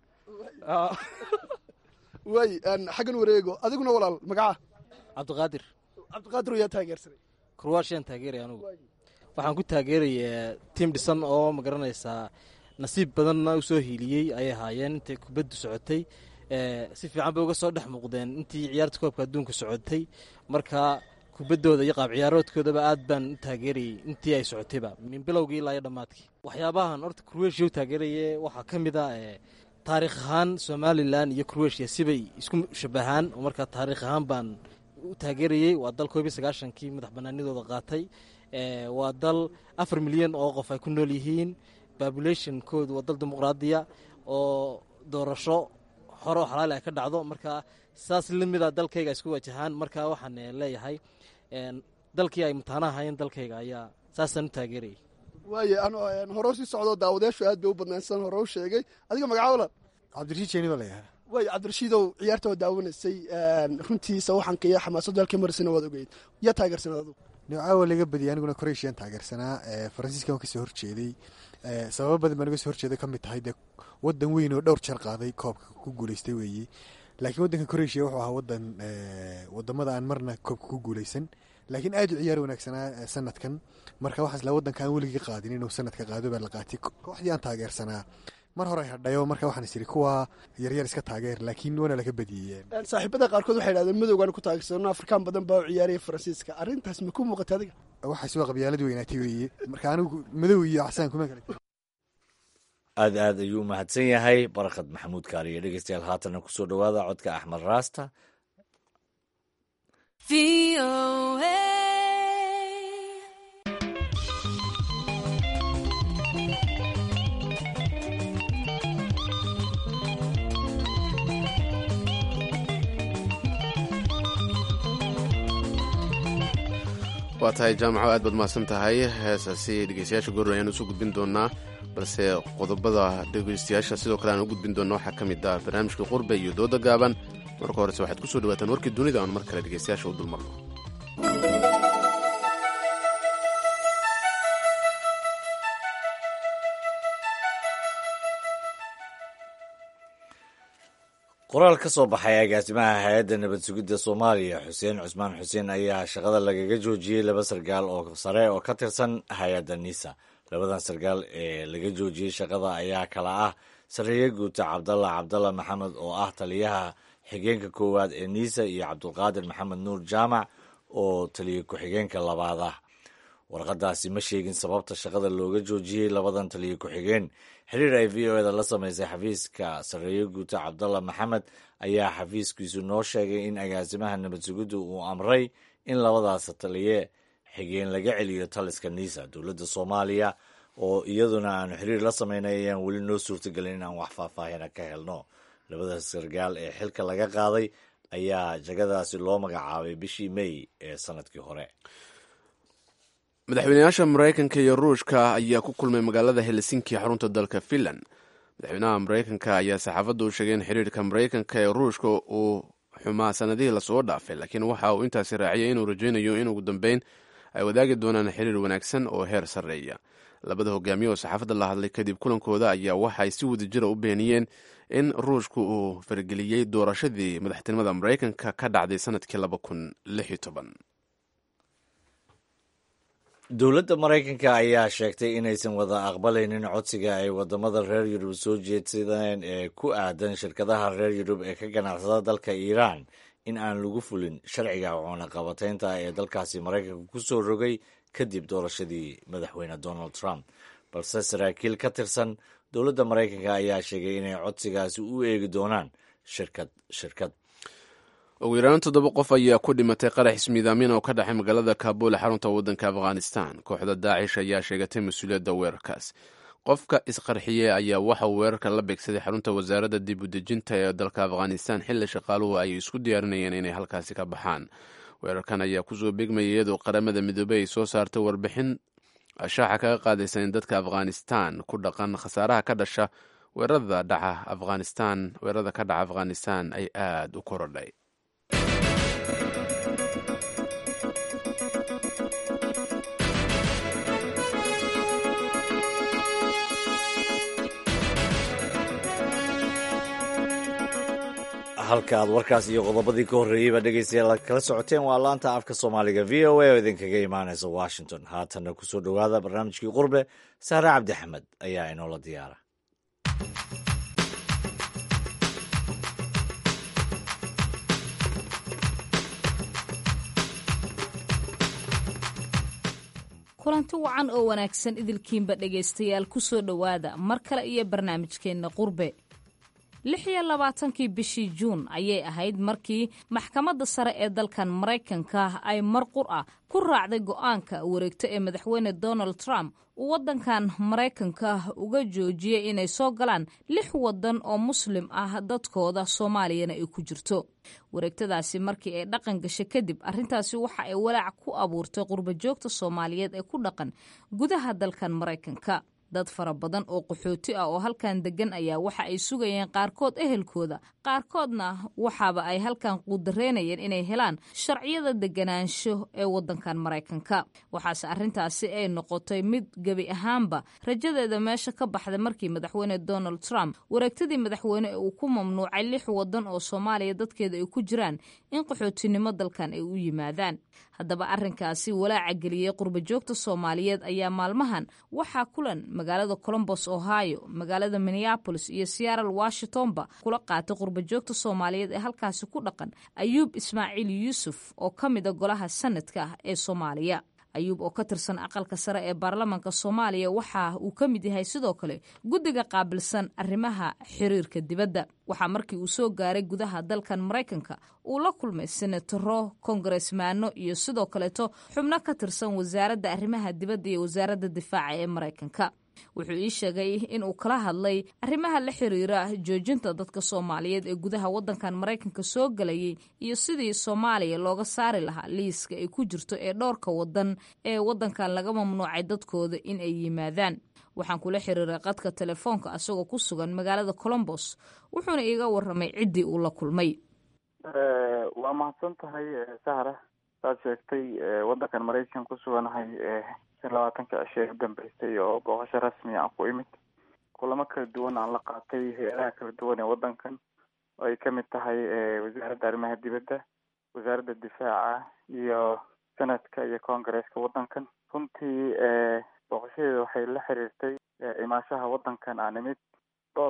J: waay xaggan wareego adiguna walaal magaca
M: cabdiqaadir
J: cabdiqaadir yaa taageersanay
M: kurwaashiyaan taageeraya anugu waxaan ku taageerayaa tiim dhisan oo magaranaysaa nasiib badanna u soo hiiliyey ayay ahaayeen intay kubaddu socotay si fiican bay uga soo dhex muuqdeen intii ciyaarta koobka adduunka socotay marka kubaddooda iyo qaab ciyaaroodkoodaba aad baan u taageerayey intii ay socotayba min bilowgii ilaa iyo dhammaadkii waxyaabahan horta kurweshiya u taageeraye waxaa ka mid a taariikh ahaan somalilan iyo kurweshiya sibay isku shabahaan oo markaa taariikh ahaan baan u taageerayey waa dal koob iyo sagaashankii madax banaanidooda qaatay waa dal afar milyan oo qof ay ku nool yihiin babulationkoodu waa dal dimuqraadiya oo doorasho hore oo xalaali ay ka dhacdo marka saas lamida dalkayga isku wajahaan marka waxaan leeyahay dalkii ay mutaanaha hayeen dalkayga ayaa saasaan u taageerayay
J: waaye hore sii socdo daawadayaashu aad bay u badnaan sidaan hore u sheegay adiga magaca walaal
N: cabdirashiid jeeni baa layahaa
J: waay cabdirashiidow ciyaarta waa daawanaysay runtiisa waxaanka iyo xamaasadu halkii marisana waad ogeyd yaa taageersanaa adu
N: caawa laga badiyay aniguna croatian taageersanaa faransiiskan waan kasoo horjeeday sababo badan baan uga soo horjeeday ka mid tahay dee wadan weyn oo dhowr jeer qaaday koobka ku guuleystay weeye laakiin wadanka croatia wuxuu ahaa wadan wadamada aan marna koobka ku guuleysan laakiin aad u ciyaar wanaagsanaa sanadkan marka waxaas la wadanka aan weligii qaadin inuu sanadka qaado baa la qaatay kooxdii aan taageersanaa mar hore hadhayo marka waxaan is iri kuwa yaryar iska taageer laakiin waana laga badiyey
J: saaxiibada qaarkood waxay idhahdeen madowgaan ku taageersano afrikaan badan baa u ciyaaraya faransiiska arrintaas ma ku muuqata adiga
N: waxaas waa qabyaalad weynaatay weeye marka anigu madow iyo casaan kuma kale
B: aad aad ayuu mahadsan yahay barakad maxamuud kaaliyo dhegeystayaal haatana kusoo dhowaada codka axmed raasta
C: waa tahay jaamaco aad baad mahadsan tahay heesaasi dhegeystayaasha goor ayaan usoo gudbin doonaa balse qodobada dhegeystayaasha sidoo kale aan u gudbin doona waxaa ka mid ah barnaamijka qurbe iyo dooda gaaban marka horese waxaad kusoo dhawaataan warkii dunida aan mar kale dhegeystayaasha u dulmarno
B: qoraal ka soo baxay agaasimaha hay-adda nabad sugidda soomaaliya xuseen cusmaan xuseen ayaa shaqada lagaga joojiyey laba sargaal oo sare oo ka tirsan hay-adda nisa labadan sargaal ee laga joojiyey shaqada ayaa kala ah sareeye guuta cabdalla cabdalla maxamed oo ah taliyaha xigeenka koowaad ee niisa iyo cabdulqaadir maxamed nuur jaamac oo taliya ku-xigeenka labaad ah warqadaasi ma sheegin sababta shaqada looga joojiyey labadan taliya ku-xigeen xiriir ay v o eda la samaysay xafiiska sarreeye guuta cabdalla maxamed ayaa xafiiskiisu noo sheegay in agaasimaha nabad sugiddu uu amray in labadaas taliye xigeen laga celiyo taliska niisa dowladda soomaaliya oo iyaduna aanu xiriir la samaynay ayaan weli noo suurtagelin in aan wax faahfaahina ka helno labadaas sargaal ee xilka laga qaaday ayaa jagadaasi loo magacaabay bishii may ee sanadkii hore
C: madaxweynayaasha maraykanka iyo ruushka ayaa ku kulmay magaalada helsinki xarunta dalka finland madaxweynaha maraykanka ayaa saxaafadda u sheegay in xiriirka maraykanka ee ruushka uu xumaa sanadihii lasoo dhaafay laakiin waxa uu intaasi raaciyay inuu rajaynayo in ugu dambeyn ay wadaagi doonaan xiriir wanaagsan oo heer sarreeya labada hogaamiye oo saxaafadda la hadlay kadib kulankooda ayaa waxay si wadajira u beeniyeen in ruushku uu fargeliyey doorashadii madaxtinimada maraykanka ka dhacday sanadkii laba kun lix iyo toban
B: dowladda maraykanka ayaa sheegtay inaysan wada aqbalaynin codsiga ay wadamada reer yurub soo jeedsadeen ee ku aadan shirkadaha reer yurub ee ka ganacsada dalka iiraan in aan lagu fulin sharciga cunaqabataynta ee dalkaasi maraykanka ku soo rogay kadib doorashadii madaxweyne donald trump balse saraakiil ka tirsan dowladda maraykanka ayaa sheegay inay codsigaasi u eegi doonaan shirkad shirkad
C: ugu yaraan toddoba qof ayaa ku dhimatay qarax ismiidaamin oo ka dhexay magaalada kaabul ee xarunta waddanka afghanistan kooxda daacish ayaa sheegatay mas-uuliyadda weerarkaas qofka isqarxiyey ayaa waxa uu weerarka la beegsaday xarunta wasaaradda dib u dejinta ee dalka afghanistan xilli shaqaaluhu ay isku diyaarinayeen inay halkaasi ka baxaan weerarkan ayaa kusoo beegmayay iyadoo qaramada midoobey ay soo saartay warbixin shaaxa kaga qaadaysa in dadka afghanistan ku dhaqan khasaaraha ka dhasha weerarada dhaca afghanistan weerarada ka dhaca afghanistan ay aada u korodhay
B: halka aad warkaas iyo qodobadii ka horreeyeyba dhegeystayaal kala socoteen waa laanta afka soomaaliga v o a oo idinkaga imaanaysa washington haatanna kusoo dhowaada barnaamijkii qurbe saare cabdi axmed ayaa inoola diyaara
O: kulanti wacan oo wanaagsan idilkiinba dhegaystayaal ku soo dhowaada mar kale iyo barnaamijkeenna qurbe lix iyo labaatankii bishii juun ayay ahayd markii maxkamadda sare ee dalkan maraykanka ay mar qur ah ku raacday go'aanka wareegto ee madaxweyne donald trump uu waddankan maraykanka uga joojiyey inay soo galaan lix waddan oo muslim ah dadkooda soomaaliyana ay ku jirto wareegtadaasi markii ay dhaqan gashay kadib arrintaasi waxa ay walaac ku abuurtay qurba joogta soomaaliyeed ee ku dhaqan gudaha dalkan maraykanka dad fara badan oo qaxooti ah oo halkan degan ayaa waxa ay sugayeen qaarkood ehelkooda qaarkoodna waxaaba ay halkan quudareynayeen inay helaan sharciyada deganaansho ee wadankan maraykanka waxaase arrintaasi ay noqotay mid gebi ahaanba rajadeeda meesha ka baxday markii madaxweyne donald trump wareegtadii madaxweyne ee uu ku mamnuucay lix wadan oo soomaaliya dadkeeda ay ku jiraan in qaxootinimo dalkan ay u yimaadaan haddaba arrinkaasi walaaca geliyey qurba joogta soomaaliyeed ayaa maalmahan waxaa kulan magaalada colombos ohio magaalada minneabolis iyo seattle washingtonba kula qaatay qurba joogta soomaaliyeed ee halkaasi ku dhaqan ayuub ismaaciil yuusuf oo ka mida golaha sanadka ah ee soomaaliya ayuub oo ka tirsan aqalka sare ee baarlamaanka soomaaliya waxa uu ka mid yahay sidoo kale guddiga qaabilsan arrimaha xiriirka dibadda waxaa markii uu soo gaaray gudaha dalkan maraykanka uu la kulmay senataro kongaresmaano iyo sidoo kaleeto xubno ka tirsan wasaaradda arrimaha dibadda iyo wasaaradda difaaca ee maraykanka wuxuu ii sheegay in uu kala hadlay arrimaha la xiriira joojinta dadka soomaaliyeed ee gudaha wadankan maraykanka soo galayay iyo sidii soomaaliya looga saari lahaa liiska ay ku jirto ee dhowrka wadan ee wadankan laga mamnuucay dadkooda in ay yimaadaan waxaan kula xiriiray qadka telefoonka asagoo ku sugan magaalada colombos wuxuuna iiga waramay ciddii uu la kulmay
H: waa mahadsan tahay sahra saad sheegtay wadankan maraykan ku suganahay shan labaatanka cishe ee u dambeysay oo booqasho rasmi aan ku imid kulamo kala duwan aan la qaatay hay-adaha kala duwan ee wadankan oo ay kamid tahay wasaaradda arrimaha dibadda wasaaradda difaaca iyo senadka iyo congaresska wadankan runtii booqashadeeda waxay la xiriirtay imaashaha wadankan aan imid dhowr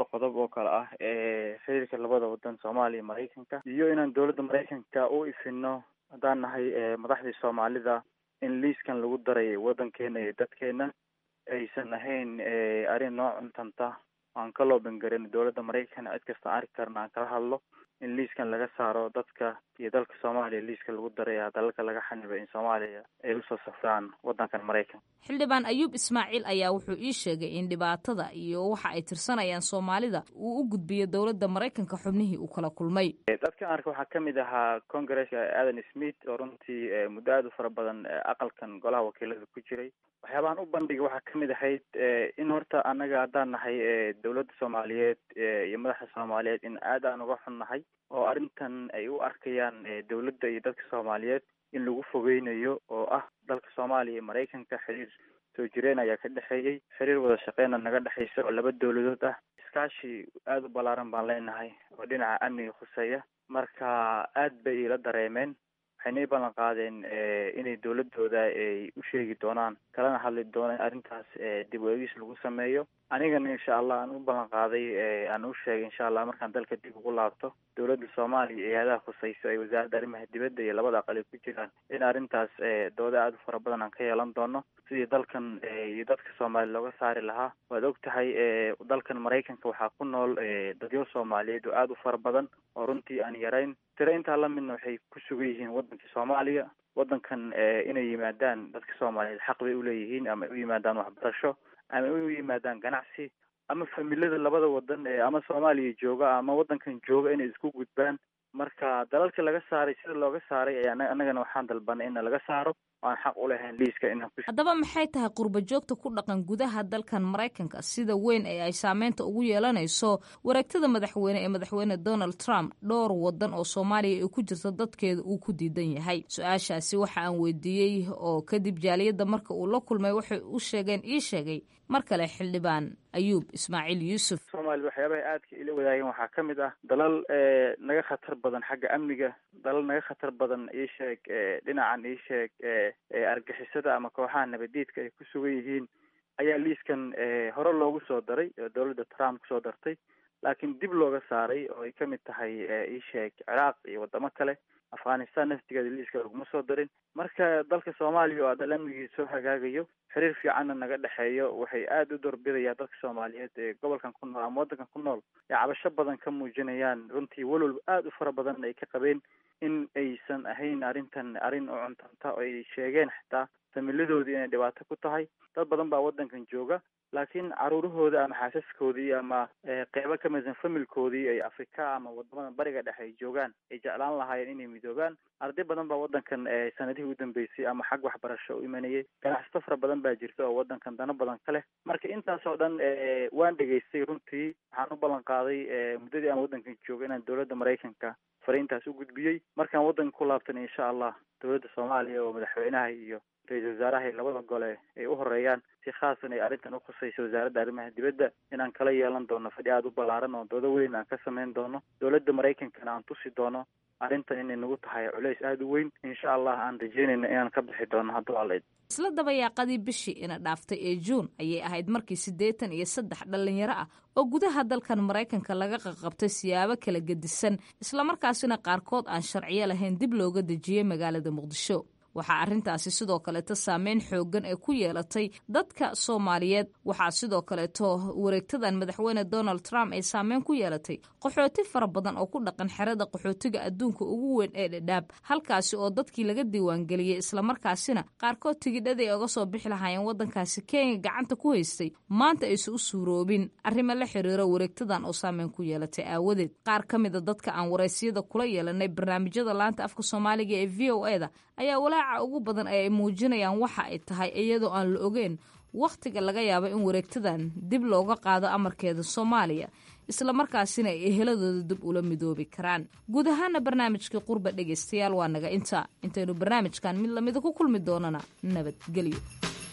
P: qodob oo kale ah xiriirka labada wadan soomaaliya maraykanka iyo inaan dowladda maraykanka u ifino haddaan nahay madaxdii soomaalida in liiskan lagu daray wadankeena iyo dadkeena aysan ahayn arrin noo cuntanta aan ka loobangarin dowladda maraykan cid kasta arki karna aan kala hadlo in liiskan laga saaro dadka iyo dalka soomaaliya liiska lagu daray dalalka laga xaniba in soomaaliya ay usoo safraan wadankan maraykan
O: xildhibaan ayuub ismaaciil ayaa wuxuu ii sheegay in dhibaatada iyo waxa ay tirsanayaan soomaalida uu u gudbiyo dowladda maraykanka xubnihii uu kala kulmay
P: dadka arka waxaa kamid ahaa congresska adan smith oo runtii muddo aada u fara badan aqalkan golaha wakiilada ku jiray waxyaabahan u bandhigay waxaa kamid ahayd in horta annaga haddaan nahay dowladda soomaaliyeed iyo madaxda soomaaliyeed in aad aan uga xunnahay oo arrintan ay u arkayaan dowladda iyo dadka soomaaliyeed in lagu fogeynayo oo ah dalka soomaaliya iyo maraykanka xiriir soo jireen ayaa ka dhexeeyey xiriir wada shaqeyna naga dhexeysa oo laba dowladood ah iskaashi aada u ballaaran baan leenahay oo dhinaca amniga khuseeya marka aad bay ila dareemeen waxayna i ballan qaadeen inay dowladooda ay u sheegi doonaan kalana hadli doonaan arrintaas dib u eegis lagu sameeyo anigana insha allah aan u ballan qaaday aan u sheegay insha allah markaan dalka dib ugu laabto dowladda soomaaliya iyo hay-adaha khuseyso ay wasaaradda arrimaha dibadda iyo labada aqal ay ku jiraan in arrintaas dooda aada u fara badan aan ka yeelan doono sidii dalkan iyo dadka soomaaliya looga saari lahaa waad og tahay dalkan maraykanka waxaa ku nool dadyo soomaaliyeed oo aada u fara badan oo runtii aan yarayn tiro intaa lamidna waxay ku sugan yihiin waddanka soomaaliya waddankan inay yimaadaan dadka soomaaliyeed xaq bay uleeyihiin ama ay u yimaadaan waxbarasho ama ay u yimaadaan ganacsi ama familada labada wadan ee ama soomaaliya jooga ama waddankan jooga inay isku gudbaan marka dalalka laga saaray sida looga saaray ayaa annagana waxaan dalbanay in laga saaro aan xaq u lahayn liiska inaan ku
O: haddaba maxay tahay qurba joogta ku dhaqan gudaha dalkan maraykanka sida weyn ee ay saameynta ugu yeelanayso wareegtada madaxweyne ee madaxweyne donald trump dhowr wadan oo soomaaliya ay ku jirto dadkeeda uu ku diidan yahay su-aashaasi waxa aan weydiiyey oo kadib jaaliyadda marka uu la kulmay waxay u sheegeen ii sheegay mar kale xildhibaan ayuub ismaaciil yuusuf
P: soomaaliya waxyaabaha aadka ila wadaageen waxaa ka mid ah dalal naga khatar badan xagga amniga dalal naga khatar badan iisheeg dhinacan iisheeg argixisada ama kooxaha nabadiidka ay ku sugan yihiin ayaa liiskan hore loogu soo daray oo dowladda trump kusoo dartay laakiin dib looga saaray oo ay kamid tahay iisheeg ciraaq iyo wadamo kale afghanistan naftigeeda liiska laguma soo darin marka dalka soomaaliya oo dal amnigiisa soo hagaagayo xiriir fiicanna naga dhexeeyo waxay aada u doorbidayaan dadka soomaaliyeed ee gobolkan ku nool ama waddankan ku nool ee cabasho badan ka muujinayaan runtii walwalba aada u fara badan ay ka qabeen in aysan ahayn arrintan arrin u cuntanta oo ay sheegeen xitaa familadoodii inay dhibaato ku tahay dad badan baa waddankan jooga laakiin caruurahooda ama xaasaskoodii ama qeybo ka midsan familkoodii ay afrika ama wadamada bariga dhexe ay joogaan ay jeclaan lahaayeen inay midoobaan arday badan baa waddankan sanadihii u dambeysay ama xag waxbarasho u imanayay ganacsato fara badan baa jirta oo waddankan dano badan ka leh marka intaas oo dhan waan dhegaystay runtii waxaan u ballan qaaday muddadii aan waddankan jooga inaan dowladda maraykanka fariintaas u gudbiyey markaan waddanka ku laabtana insha allah dowladda soomaaliya oo madaxweynaha iyo ra-iisul wasaaraha iyo labada gole ay u horeeyaan si khaasan ay arrintan u khusayso wasaaradda arrimaha dibadda inaan kala yeelan doono fadhi aada u ballaaran oo doodo weyn aan ka samayn doono dowladda maraykankana aan tusi doono arrintan inay nagu tahay culays aada u weyn insha allah aan rajeynayna inaan ka bixi doono hadduu alla
O: isla dabayaaqadii bishii ina dhaaftay ee juun ayay ahayd markii siddeetan iyo saddex dhallinyaro ah oo gudaha dalkan maraykanka laga qaqabtay siyaabo kala gedisan islamarkaasina qaarkood aan sharciyo lahayn dib looga dejiyey magaalada muqdisho waxaa arrintaasi sidoo kaleeto saameyn xooggan ee ku yeelatay dadka soomaaliyeed waxaa sidoo kaleeto wareegtadan madaxweyne donald trump ay saameyn ku yeelatay qaxooti fara badan oo ku dhaqan xerada qaxootiga adduunka ugu weyn ee dhadhaab halkaasi oo dadkii laga diiwaangeliyey islamarkaasina qaarkood tigidhadii ay oga soo bixi lahaayeen waddankaasi kenya gacanta ku haystay maanta aysan u suuroobin arrimo la xiriiro wareegtadan oo saameyn ku yeelatay aawadeed qaar ka mida dadka aan waraysyada kula yeelanay barnaamijyada laanta afka soomaaliga ee v o eda ayaa walaaca ugu badan ee ay muujinayaan waxa ay tahay iyadoo aan la ogeyn wakhtiga laga yaabo in wareegtadan dib looga qaado amarkeeda soomaaliya islamarkaasina ay eheladooda dib ula midoobi karaan guud ahaana barnaamijkii qurba dhegaystayaal waa naga inta intaynu barnaamijkan mid lamida ku kulmi doonana nabadgelyo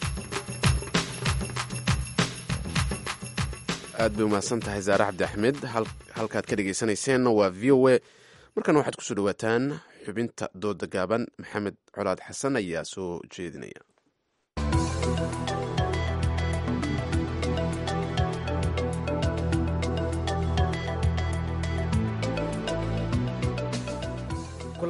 C: aad bay umahadsan tahay saare cabdi axmed halkaad ka dhegaysanayseena waa v o a markana waxaad kusoo dhawaataan xubinta dooda gaaban maxamed colaad xasan ayaa soo jeedinaya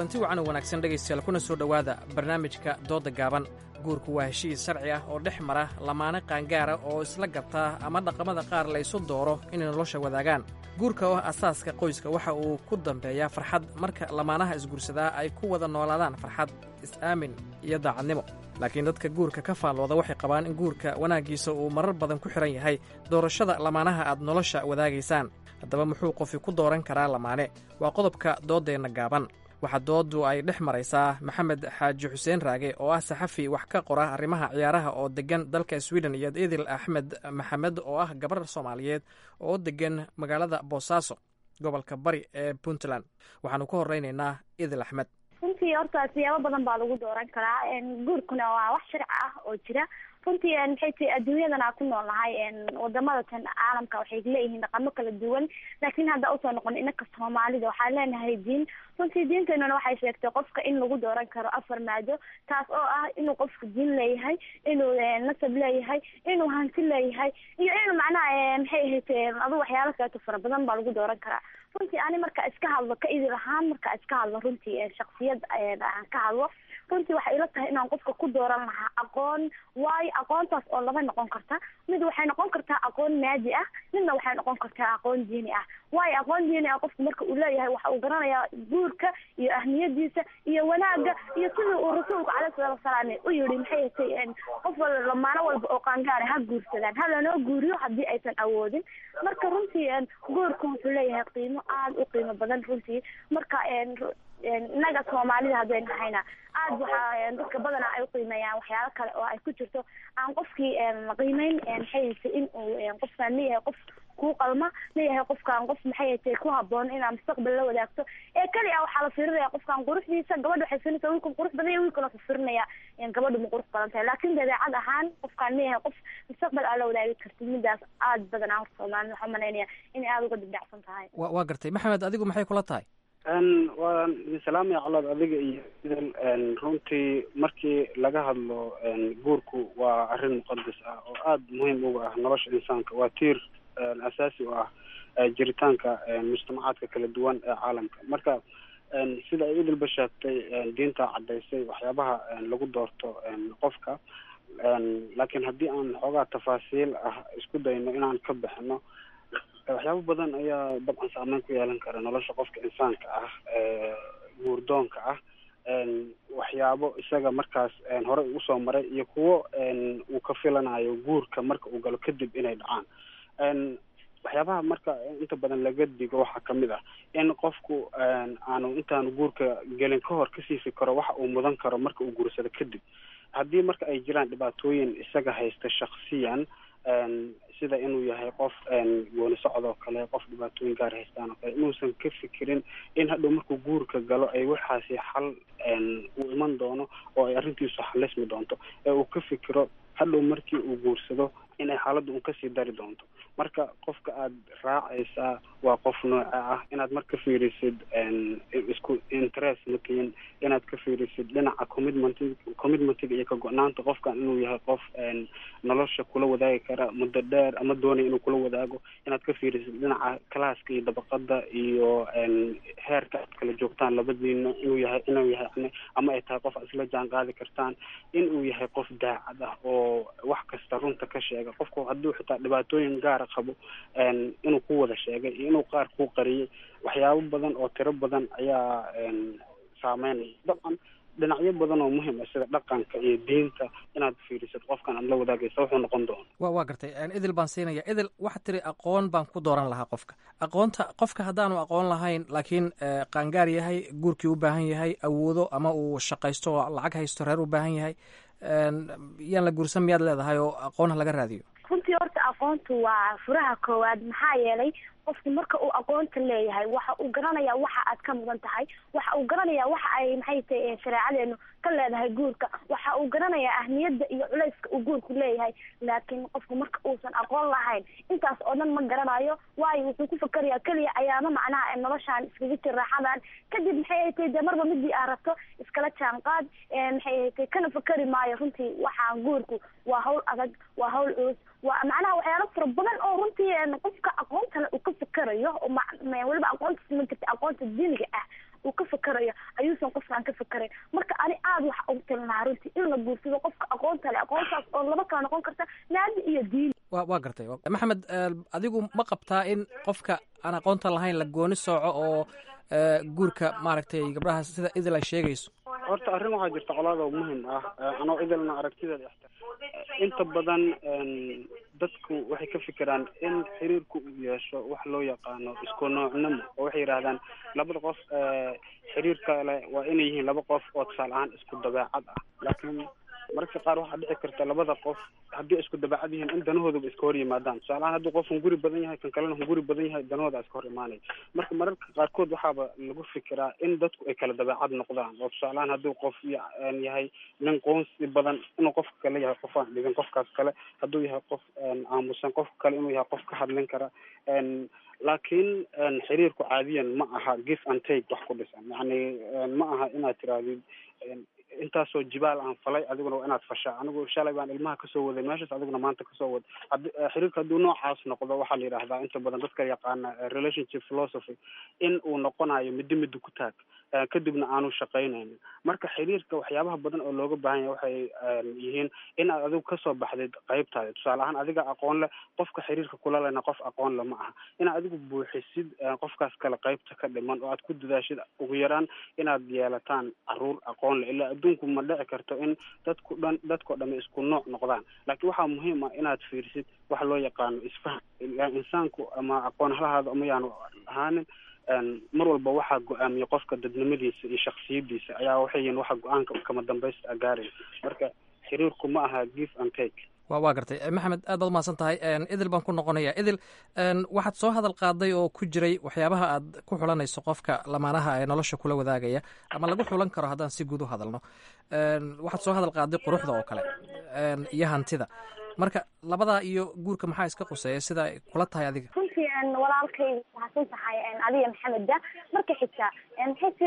Q: kulanti wacan oo wanaagsan dhegaystayaal kuna soo dhowaada barnaamijka doodda gaaban guurku waa heshiis sharci ah oo dhex mara lamaane qaangaara oo isla gartaa ama dhaqamada qaar la ysu dooro inay nolosha wadaagaan guurka oo asaaska qoyska waxa uu ku dambeeyaa farxad marka lamaanaha isguursadaa ay ku wada noolaadaan farxad is-aamin iyo daacadnimo laakiin dadka guurka ka faallooda waxay qabaan in guurka wanaaggiisa uu marar badan ku xidhan yahay doorashada lamaanaha aad nolosha wadaagaysaan haddaba muxuu qofi ku dooran karaa lamaane waa qodobka dooddeenna gaaban waxaa dooddu ay dhex maraysaa maxamed xaaji xuseen raage oo ah saxafi wax ka qora arrimaha ciyaaraha oo deggan dalka sweden iyo idil axmed maxamed oo ah gabar soomaaliyeed oo deggan magaalada boosaaso gobolka bari ee puntland waxaanu ka horeynaynaa idil axmed
R: runtii horta siyaabo badan baa lagu dooran karaa guurkuna waa wax sharci ah oo jira runtii maxay tahay adduunyadan aan ku nool nahay wadamada tan caalamka waxay leeyihiin dhaqamo kala duwan laakiin hadda usoo noqon inaka soomaalida waxaan leenahay diin runtii diinteenuna waxay sheegtay qofka in lagu dooran karo afar maado taas oo ah inuu qofku diin leeyahay inuu nasab leeyahay inuu hanti leeyahay iyo inuu macnaha maxay ahayd adu waxyaalo kaleeto fara badan baa lagu dooran karaa runtii ani marka iska hadlo ka idil ahaan marka iska hadlo runtii shaksiyad aan ka hadlo runtii waxay ila tahay inaan qofka ku dooran lahaa aqoon waayo aqoontaas oo laba noqon karta mid waxay noqon kartaa aqoon maadi ah midna waxay noqon kartaa aqoon diini ah waayo aqoon diini ah qofku marka uu leeyahay waxa uu garanayaa guurka iyo ahmiyadiisa iyo wanaaga iyo sidii uu rasuulku caleyhi salaatu wasalaam u yihi maxay tay qof wal lamaano walba oo qaangaara ha guursadaan ha lanoo guuriyo haddii aysan awoodin marka runtii guurku wuxuu leeyahay qiimo aada u qiimo badan runtii marka innaga soomaalida hadday nahayna aada waxaa dadka badana ay uqiimeeyaan waxyaalo kale oo ay ku jirto aan qofkii qiimeyn maxay haytay in uu qofkaan ma yahay qof kuu qalma ma yahay qofkaan qof maxay haytay ku haboon inaa mustaqbal la wadaagto ee keli a waxaa la fiirinaya qofkaan quruxdiisa gabadha waxay fiirinaysa wiilkan qurux badan iyo wiilkan waxuu fiirinaya gabadhu ma qurux badan tahay laakiin dabeecad ahaan qofkaan ma yahay qof mustaqbal aa la wadaagi kartid midaas aada badanaa horta soomaalida waxaa umalaynaya inay aada uga dibdhacsan tahay
Q: wa waa gartay maxamed adigu maxay kula tahay
S: waa salaamaya colaad adiga iyo idil runtii markii laga hadlo guurku waa arrin muqadas ah oo aada muhiim uga ah nolosha insaanka waa tiir asaasi u ah jiritaanka mujtamacaadka kala duwan ee caalamka marka sida ay idilba sheegtay diinta caddaysay waxyaabaha lagu doorto qofka laakiin haddii aan xoogaa tafaasiil ah isku dayno inaan ka bixino waxyaabo badan ayaa dabcan saameyn ku yeelan kara nolosha qofka insaanka ah guurdoonka ah waxyaabo isaga markaas hore ugu soo maray iyo kuwo uu ka filanayo guurka marka uu galo kadib inay dhacaan waxyaabaha marka inta badan laga digo waxaa kamid ah in qofku aanu intaanu guurka gelin ka hor kasii fikiro waxa uu mudan karo marka uu guursado kadib haddii marka ay jiraan dhibaatooyin isaga haysta shaksiyan sida inuu yahay qof gooni socod oo kale qof dhibaatooyin gaar haystaan oo kale inuusan ka fikirin in hadhow markuu guurka galo ay waxaasi xal uu iman doono oo ay arrintiisu xalismi doonto ee uu ka fikiro hadhow markii uu guursado inay xaaladda un kasii dari doonto marka qofka aada raacaysaa waa qof nooca ah inaad marka fiirisid isku interest matiin inaad ka fiirisid dhinaca commitment commitmentiga iyo ka go-naanta qofkan inuu yahay qof nolosha kula wadaagi kara muddo dheer ama doonaya inuu kula wadaago inaad ka fiirisid dhinaca classka iyo dabaqada iyo heerka aad kala joogtaan labadiina inuu yahay inuu yahay yani ama ay tahay qof aad isla jaan qaadi kartaan inuu yahay qof daacad ah oo wax kasta runta ka sheega qofku hadduu xitaa dhibaatooyin gaara qabo inuu ku wada sheegay iyo inuu qaar ku qariyay waxyaabo badan oo tiro badan ayaa saameynaya dabcan dhinacyo badan oo muhiim ah sida dhaqanka iyo diinta inaad fiirisid qofkan aad la wadaagaysa wuxuu noqon doona
Q: wa waa gartay idil baan siinaya idil waxaad tiri aqoon baan ku dooran lahaa qofka aqoonta qofka haddaanu aqoon lahayn laakiin qaangaar yahay guurkii u baahan yahay awoodo ama uu shaqaysto oo lacag haysto reer u baahan yahay yaan la guursan miyaad leedahay oo aqoon ha laga raadiyo
R: runtii horta aqoontu waa furaha koowaad maxaa yeelay qofku marka uu aqoonta leeyahay waxa uu garanayaa waxa aad ka mudan tahay waxa uu garanayaa waxa ay maxay tahay shareecadeenu ka leedahay guurka waxa uu garanayaa ahmiyadda iyo culayska uu guurku leeyahay laakiin qofku marka uusan aqoon lahayn intaas oo dhan ma garanayo waayo wuxuu ku fakerayaa keliya ayaama macnaha noloshaan iskaga jir raaxadan kadib maxay ay tahay dee marba midii aa rabto iskala jaanqaad maxay ay tahay kana fakeri maayo runtii waxaan guurku waa hawl adag waa hawl culus waa macnaha waxyaalo fara badan oo runtii qofka aqoontale uu ka fakerayo oo weliba aqoonta siman karta aqoonta diiniga ah uu ka fakerayo ayuusan qof talin lahaa runtii in la guursado qofka aqoonta leh aqoontaas oo laba kala noqon karta naadi iyo diin
Q: wa waa gartay maxamed adigu ma qabtaa in qofka aan aqoonta lahayn la gooni sooco oo guurka maaragtay gabdhaha sida idil ay sheegayso
S: horta arrin waxaa jirta colaada oo muhim ah anoo idilna aragtideeda inta badan dadku waxay ka fikiraan in xiriirku uu yeesho wax loo yaqaano isku noocnimo oo waxay yidhahdaan labada qof xiriir kale waa inay yihiin laba qof oo tusaale ahaan isku dabeecad ah laakiin mararka qaar waxaa dhici karta labada qof haddii isku dabeecad yihiin in danahooduba iska hor yimaadaan tusaale ahaan haddii qof hunguri badan yahay kan kalena hunguri badan yahay danahooda iska hor imaanaya marka mararka qaarkood waxaaba lagu fikiraa in dadku ay kala dabeecad noqdaan oo tusaale ahaan haddii qof yahay nin qoonsi badan inuu qofka kale yahay qof aan dhigin qofkaas kale hadduu yahay qof aamusan qofka kale inuu yahay qof ka hadlin kara laakiin xiriirku caadiyan ma aha give and take wax ku dhisan yacni ma aha inaad tirahdid intaasoo jibaal aan falay adiguna waa inaad fashaa anigu shalay baan ilmaha kasoo waday meeshaas adiguna maanta kasoo wad hadi xiriirka hadduu noocaas noqdo waxaa la yidhahdaa inta badan dadka yaqaana relationship philosophy in uu noqonayo middo midda ku taag kadibna aanu shaqaynaynin marka xiriirka waxyaabaha badan oo looga baahan yahay waxay yihiin in aad adigu kasoo baxdid qaybtaada tusaale ahaan adiga aqoon leh qofka xiriirka kula lena qof aqoon le ma aha inaad adigu buuxisid qofkaas kale qaybta ka dhiman oo aad ku dadaashid ugu yaraan inaad yeelataan caruur aqoon leh ilaa adduunku ma dhici karto in dadku dhan dadkao dhami isku nooc noqdaan laakiin waxaa muhiim ah inaad fiirsid waxa loo yaqaano isfaham insaanku ama aqoon halahaada ama yaanu ahaanin mar walba waxaa go-aamiya qofka dadnimadiisa iyo shaksiyadiisa ayaa waxay yihiin waxa go-aanka kama dambaysta gaaraya marka xiriirku ma aha give and take
Q: wa waa gartay maxamed aad baad umahadsan tahay idil baan ku noqonaya idil waxaad soo hadal qaaday oo ku jiray waxyaabaha aad ku xulanayso qofka lamaanaha ee nolosha kula wadaagaya ama lagu xulan karo haddaan si guud u hadalno waxaad soo hadal qaaday quruxda oo kale iyo hantida marka labadaa iyo guurka maxaa iska quseeya sida ay kula tahay adiga
R: runtii walaalkayga mahadsan tahay adiga maxameda marka xigta xigti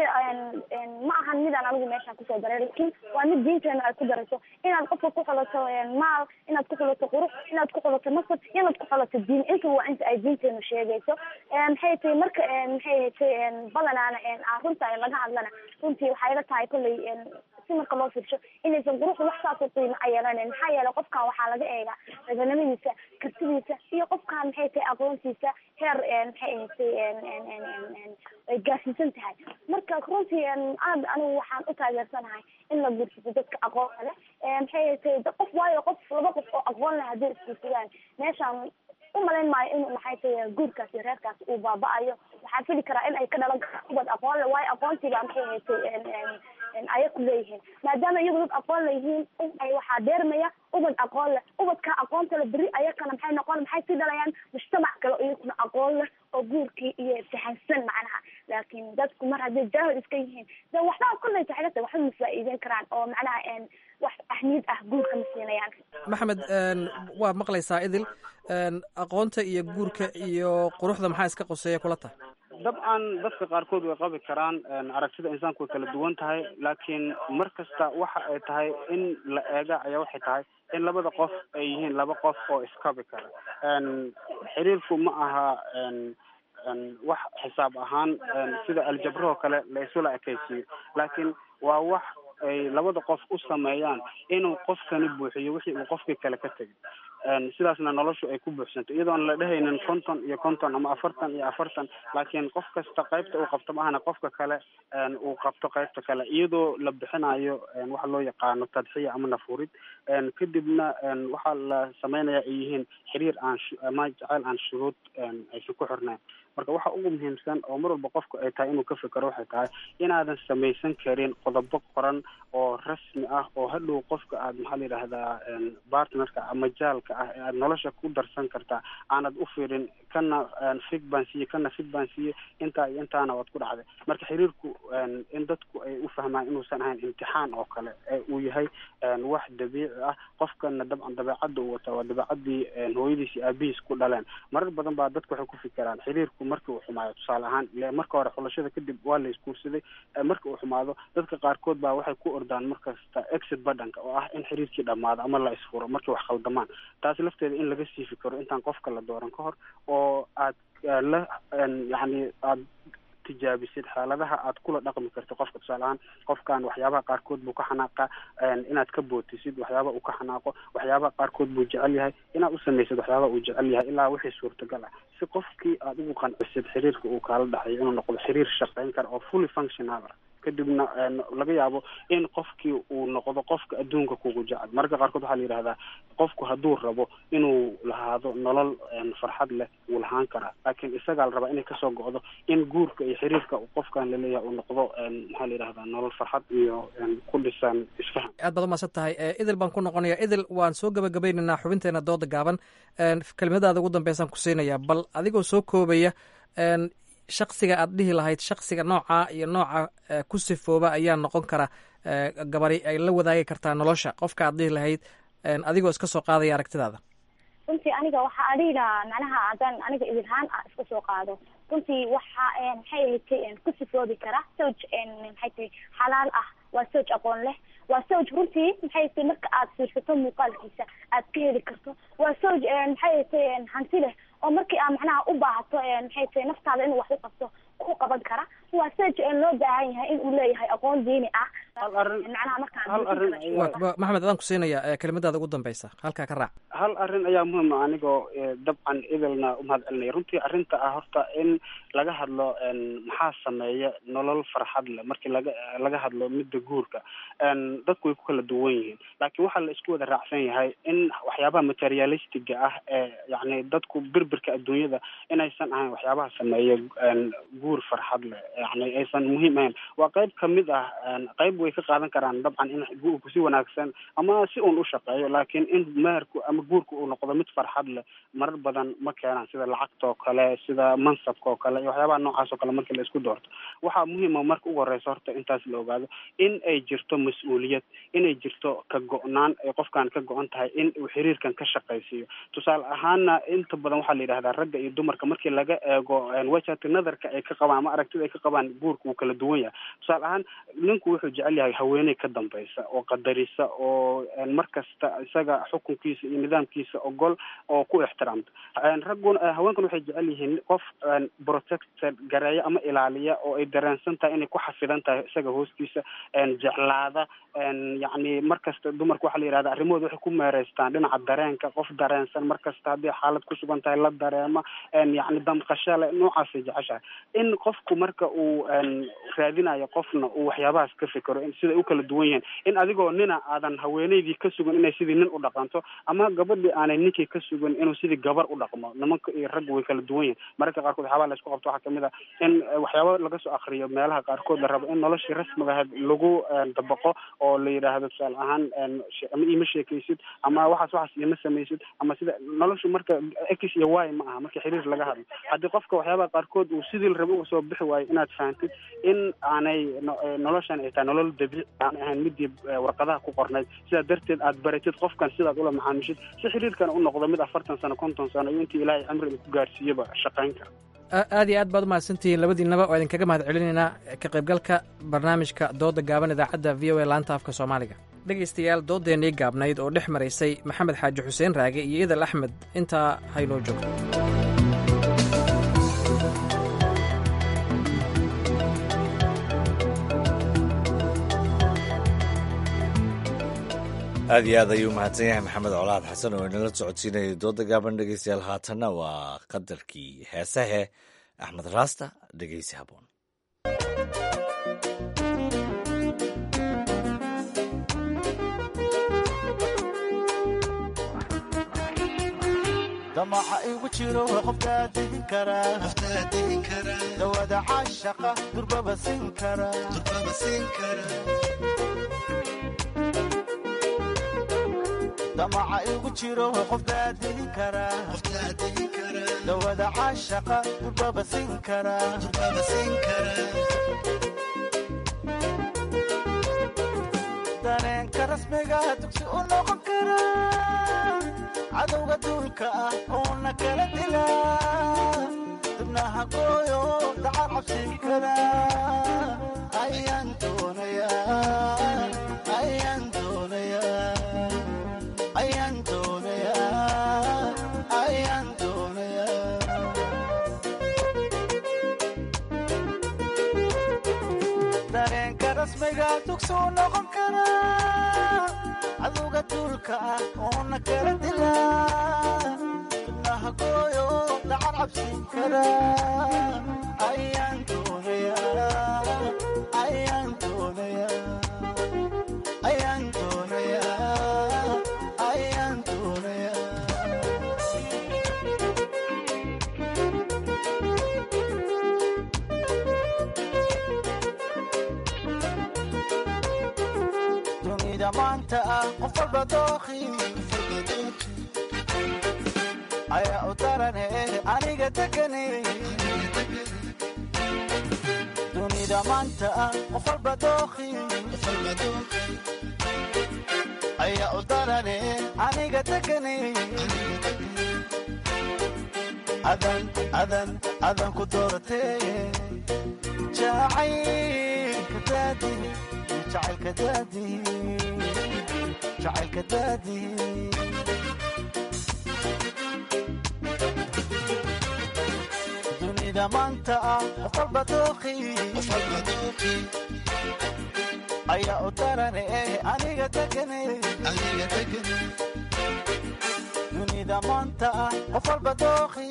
R: ma ahan midaan anigu meeshaan kusoo daray laakiin waa mid diinteena ay ku darayso inaad qofka ku xulato maal inaad ku xulato qurux inaad ku xulato nasab inaad ku xulato diin inta waa inta ay diinteenu sheegayso maxay tahay marka maxay tahay badanaana runta laga hadlana runtii waxay la tahay kolley si marka loo fiirsho inaysan quruxda wax saas u qiimo a yeelanen maxaa yeelay qofkan waxaa laga eegaa raganimadiisa kartidiisa iyo qofkan maxay tahay aqoontiisa heer maxay ahatay ay gaarsiisan tahay marka runtii aad anigu waxaan u taageersanahay in la guursado dadka aqoonta leh maxay ahatay qof waayo qof laba qof oo aqoon leh haddii isguursadaan meeshaan umalayn maayo in maxay tahay guurkaas iyo reerkaas uu baaba-ayo waxaa fili karaa in ay ka dhalan karaan ubad aqoon le waayo aqoontiibaa maxay ahatay aya ku leeyihiin maadaama iyagu dad aqoon leyihiin waxaa deermaya ubad aqoon leh ubadka aqoonta le beri ayakana maxay noqon maxay sii dhalayaan mujtamac kale oo iyakuna aqoon leh oo guurkii iyo fahansan macnaha laakiin dadku mar hadday jaahil iska yihiin de waxba kolley taxilata waxba ma faa'iideyn karaan oo macnaha wax ahmiyad ah guurka ma siinayaan
Q: maxamed waa maqlaysaa idil aqoonta iyo guurka iyo quruxda maxaa iska qoseeya kula tahay
S: dabcan dadka qaarkood way qabi karaan aragtida insaanku way kala duwan tahay laakiin mar kasta waxa ay tahay in la eega ayaa waxay tahay in labada qof ay yihiin laba qof oo iskabi kara xiriirku ma aha wax xisaab ahaan sida aljabrahoo kale la isula ekaysiiyo laakiin waa wax ay labada qof u sameeyaan inuu qofkani buuxiyo wixii uu qofkii kale ka tegay sidaasna noloshu ay ku buuxsanto iyadoon la dhehaynin konton iyo konton ama afartan iyo afartan laakiin qof kasta qaybta uu qabto maahana qofka kale uu qabto qaybta kale iyadoo la bixinayo waxa loo yaqaano tadxiya ama nafurid kadibna waxaa la sameynaya ay yihiin xiriir aan ama jaceyl aan shuruud aysan ku xirnayn marka waxa ugu muhiimsan oo mar walba qofku ay tahay inuu ka fikero waxay tahay inaadan samaysan karin qodobo qoran oo rasmi ah oo hadhow qofka aad maxaa la yidhahdaa partnerka ama jaalka ah ee aad nolosha ku darsan kartaa aanad u fiirin kana fig baan siiye kana fig baan siiye intaa iyo intaana waad ku dhacday marka xiriirku in dadku ay u fahmaan inuusan ahayn imtixaan oo kale ee uu yahay wax dabiici ah qofkana dabcan dabeecadda uu wataa waa dabeecadii hooyadiis iyo aabihiis ku dhaleen marar badan baa dadku waxay ku fikiraan xiriirku markii uu xumaayo tusaale ahaan ile marka hore xulashada kadib waa la isguursaday marka uu xumaado dadka qaarkood baa waxay ku ordaan markasta exit badhanka oo ah in xiriirkii dhamaado ama la isfuro markii wax khaldamaan taas lafteeda in laga siifi karo intaan qofka la dooran ka hor oo aad la yacni aad tijaabisid xaaladaha aad kula dhaqmi karto qofka tusaale ahaan qofkan waxyaabaha qaarkood buu ka xanaaqa inaad ka bootisid waxyaabaha uu ka xanaaqo waxyaabaha qaarkood buu jecel yahay inaad u samaysid waxyaabaha uu jecel yahay ilaa wixii suurtagal ah si qofkii aad ugu qancisid xiriirka uu kaala dhexeeyo inuu noqdo xiriir shaqayn kara oo fully functional ah kadibna laga yaabo in qofkii uu noqdo qofka adduunka kugu jecel mararka qaarkood waxaa la yidhahdaa qofku hadduu rabo inuu lahaado nolol farxad leh wuu lahaan karaa laakiin isagaa la rabaa inay kasoo go'do in guurka iyo xiriirka qofkan laleeyahay uu noqdo maxaa la yidhahdaa nolol farxad iyo ku dhisan isfahan
Q: aad baad umahadsan tahay idil baan ku noqonaya idil waan soo gabagabaynaynaa xubinteena dooda gaaban kelimadaada ugu dambeysaan ku siinayaa bal adigoo soo koobaya shaksiga aad dhihi lahayd shaksiga nooca iyo nooca ku sifooba ayaa noqon kara gabari ay la wadaagi kartaa nolosha qofka aad dhihi lahayd adigoo iska soo qaadaya aragtidaada
R: runtii aniga waxaa adhihi lahaa macnaha haddaan aniga idilhaan ah iska soo qaado runtii waxa maxay ahatay ku sifoobi kara sowj maxay tahay xalaal ah waa sowj aqoon leh waa sowj runtii maxay tahay marka aad fiirsato muuqaalkiisa aad ka heli karto waa sowj maxay tahay hanti leh oo markii aad macnaha u baahato maxay tahay naftaada inuu wax u qabto ku qaban kara waa sowj loo baahan yahay in uu leeyahay aqoon diini ah macnaha markaa
Q: maxamed adaan ku siinaya kelimadaada ugu dambeysa halkaa ka raac
S: hal arrin ayaa muhiim ah anigoo dabcan idilna umahad celinaya runtii arrinta ah horta in laga hadlo maxaa sameeya nolol farxad leh markii laga laga hadlo midda guurka dadku way ku kala duwan yihiin laakiin waxaa la isku wada raacsan yahay in waxyaabaha materialistiga ah ee yacni dadku birbirka adduunyada inaysan ahayn waxyaabaha sameeya guur farxad leh yani aysan muhiim ahayn waa qayb kamid ah qayb way ka qaadan karaan dabcan in guurku si wanaagsan ama si uun u shaqeeyo laakiin in meherku ama guurku uu noqdo mid farxad leh marar badan ma keenaan sida lacagta oo kale sida mansabka oo kale iyo waxyaabaha noocaas oo kale markii la isku doorto waxaa muhiima marka ugu horeysa horta intaas la ogaado in ay jirto mas-uuliyad inay jirto ka go-naan ay qofkan ka go-an tahay in uu xiriirkan ka shaqaysiiyo tusaale ahaana inta badan waxaa la yidhahdaa ragga iyo dumarka markii laga eego wajhati nadarka ay ka qabaan ama aragtida ay ka qabaan guurka wuu kala duwan yahay tusaale ahaan ninku wuxuu jecel yahay haweeney ka dambaysa oo qadarisa oo mar kasta isaga xukunkiisa iyo nidaamkiisa ogol oo ku ixtiraamta ragguna haweenkuna waxay jecel yihiin qof protected gareeya ama ilaaliya oo ay dareensan tahay inay ku xafidan tahay isaga hoostiisa jeclaada yacni mar kasta dumarka waxaa la yihahda arrimahooda waxay ku meereystaan dhinaca dareenka qof dareensan mar kasta haddii xaalad ku sugan tahay la dareema yacni damqasho le noocaasay jeceshahay in qofku marka uu raadinayo qofna uu waxyaabahaas ka fikero siday u kala duwan yihiin in adigoo nina aadan haweeneydii ka sugan inay sidii nin u dhaqanto ama gabadhii aanay ninkii ka sugan inuu sidii gabar u dhaqmo nimanka iyo ragga way kala duwan yihiin mararka qaarkood waxyaabaha la isku qabto waxaa kamid ah in waxyaaba laga soo akriyo meelaha qaarkood la rabo in noloshii rasmiga ahayd lagu dabaqo oo la yidhaahdo tusaale ahaan ama iima sheekaysid ama waxaas waxaas iima samaysid ama sida noloshu marka x iyo y ma aha marka xiriir laga hadlo haddii qofka waxyaabaha qaarkood uu sidii la rabo uga soo bixi waayo inaad fahantid in aanay noloshan ay tahay nolol dabiici aan ahayn midii warqadaha ku qornayd sidaa darteed aad baratid qofkan sidaad ula macaamishid si xiriirkana u noqdo mid afartan sano konton sano iyo intii ilaahay cimriga ku gaarsiiyaba shaqayn kara
Q: aad iyo aad baad umahadsantihiin labadiinaba oo idinkaga mahad celinaynaa ka qaybgalka barnaamijka dooda gaaban idaacadda v o a laanta afka soomaaliga dhegaystayaal doodeennii gaabnayd oo dhex maraysay maxamed xaaji xuseen raage iyo idal axmed intaa haynoo joogto
B: aad iyo aad ayuu mahadsan yahay maxamed colaad xasan oo inala socodsiinayay dooda gaaban dhegeystayaal haatanna waa qadarkii heesahe axmed raasta dhegeysi haboon
A: damaca igu jiro qofkaa degin karaa dawada caashaqa durbaba siin damaca igu jiro qofkaa degin karaa dawada caashaqa durbaba siin karaa dareenka rasmiga dugsi u noqon karaa cadowga duulka ah uuna kala dilaa dibnaha gooyo dacar cabsin kara ayaan doonayaa ayaan doonayaa ayaan doonayaa ayaan doonayaa rasmiga dugsuu noqon karaa cadowga duulka ah oona kala dilaa ibnaha gooyo dhacar cabsin karaa ayaan doonayaa ayaan doonayaa ayaan doonayaa ayaan doonayaa dunida maanta ah qof walba dooqi ayaa u darane aniga degane dunida maanta ah qof walba dooqi ayaa u darane aniga degane adan adan adan ku dooratee jacaylka daadi jacaylka daadi jacaylka daadi dunida maanta ah qof walba dooqi ayaa u darane aniga degane dunida maanta ah qof walba dooqi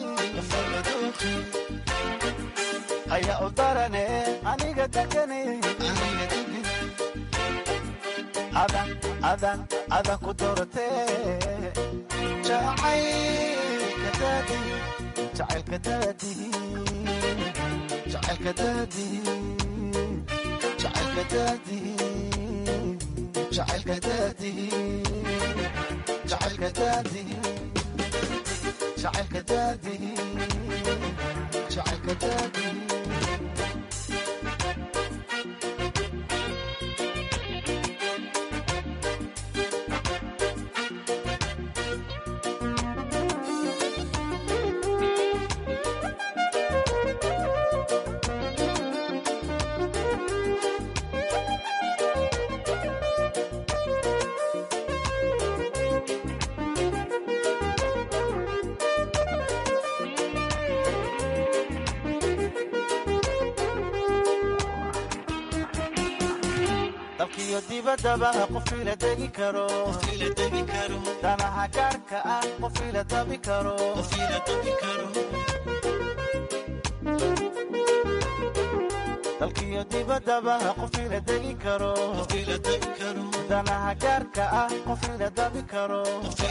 A: ayaa u darane aniga degane adan adan adan ku dooratee jacaylka daadi jacaylka daadi jacaylka daadi jacaylka daadi jacaylka daadi jacaylka daadi jacaylka daadi jacaylka daadi dalkiyo dibaddaba qof ila degi karo danaha gaarka ah qof ila dabi karo dalkiyo dibaddaba qof ila degi karo danaha gaarka ah qof ila dabi karo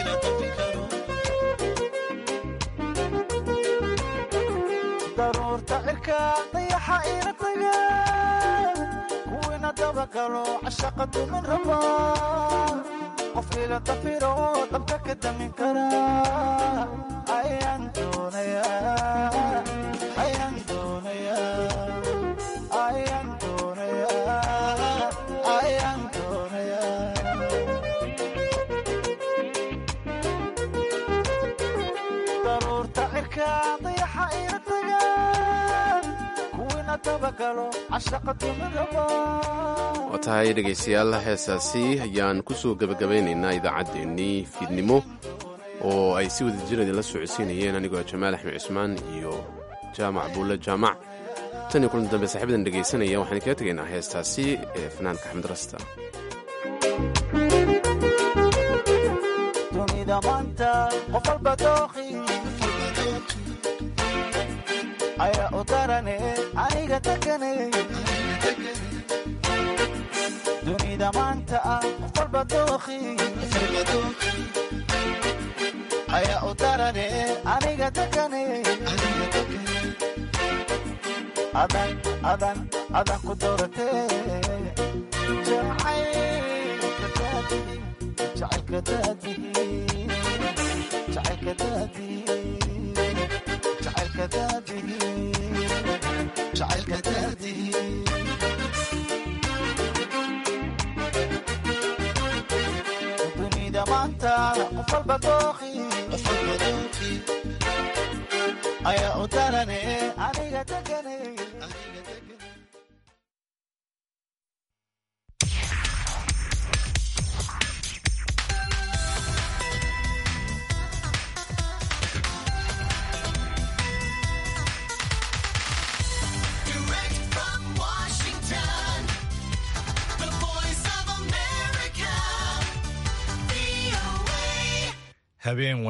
A: daruurta cirka dayaxa ila taga kuwiina dabagalo cashaqa dumin raba qof ila dafiro dabka ka damin kara ayaan doonayaa ayaan doonayaa ayaan doonayaa ayaan doonayaa daruurta cirka dayaxa ila taga kuwiina dabagalo cashaqa dumin raba
C: waa tahay dhegaystayaal heesaasi ayaan ku soo gebagabaynaynaa idaacaddeenii fiidnimo oo ay si wada jir idinla socodsiinayeen anigoo jamaal axmed cusmaan iyo jaamac buulle jaamac tan iyo kulan dambe saaxiibadan dhegaysanaya waxaan kaga tegaynaa heestaasi ee fanaanka axmed rasta
A: dunida maanta qof walba dooqi ayaa u darane aniga degane dunida maanta ah qof walba dooqi ayaa u darane aniga degane adan adan adan ku dooratee jacaylka daadi jacaylka daadi jacaylka daadi jacaylka daadi dunida maanta qof walba dooqi ayaa u darane aniga degane
T: Direct from Washington, habeen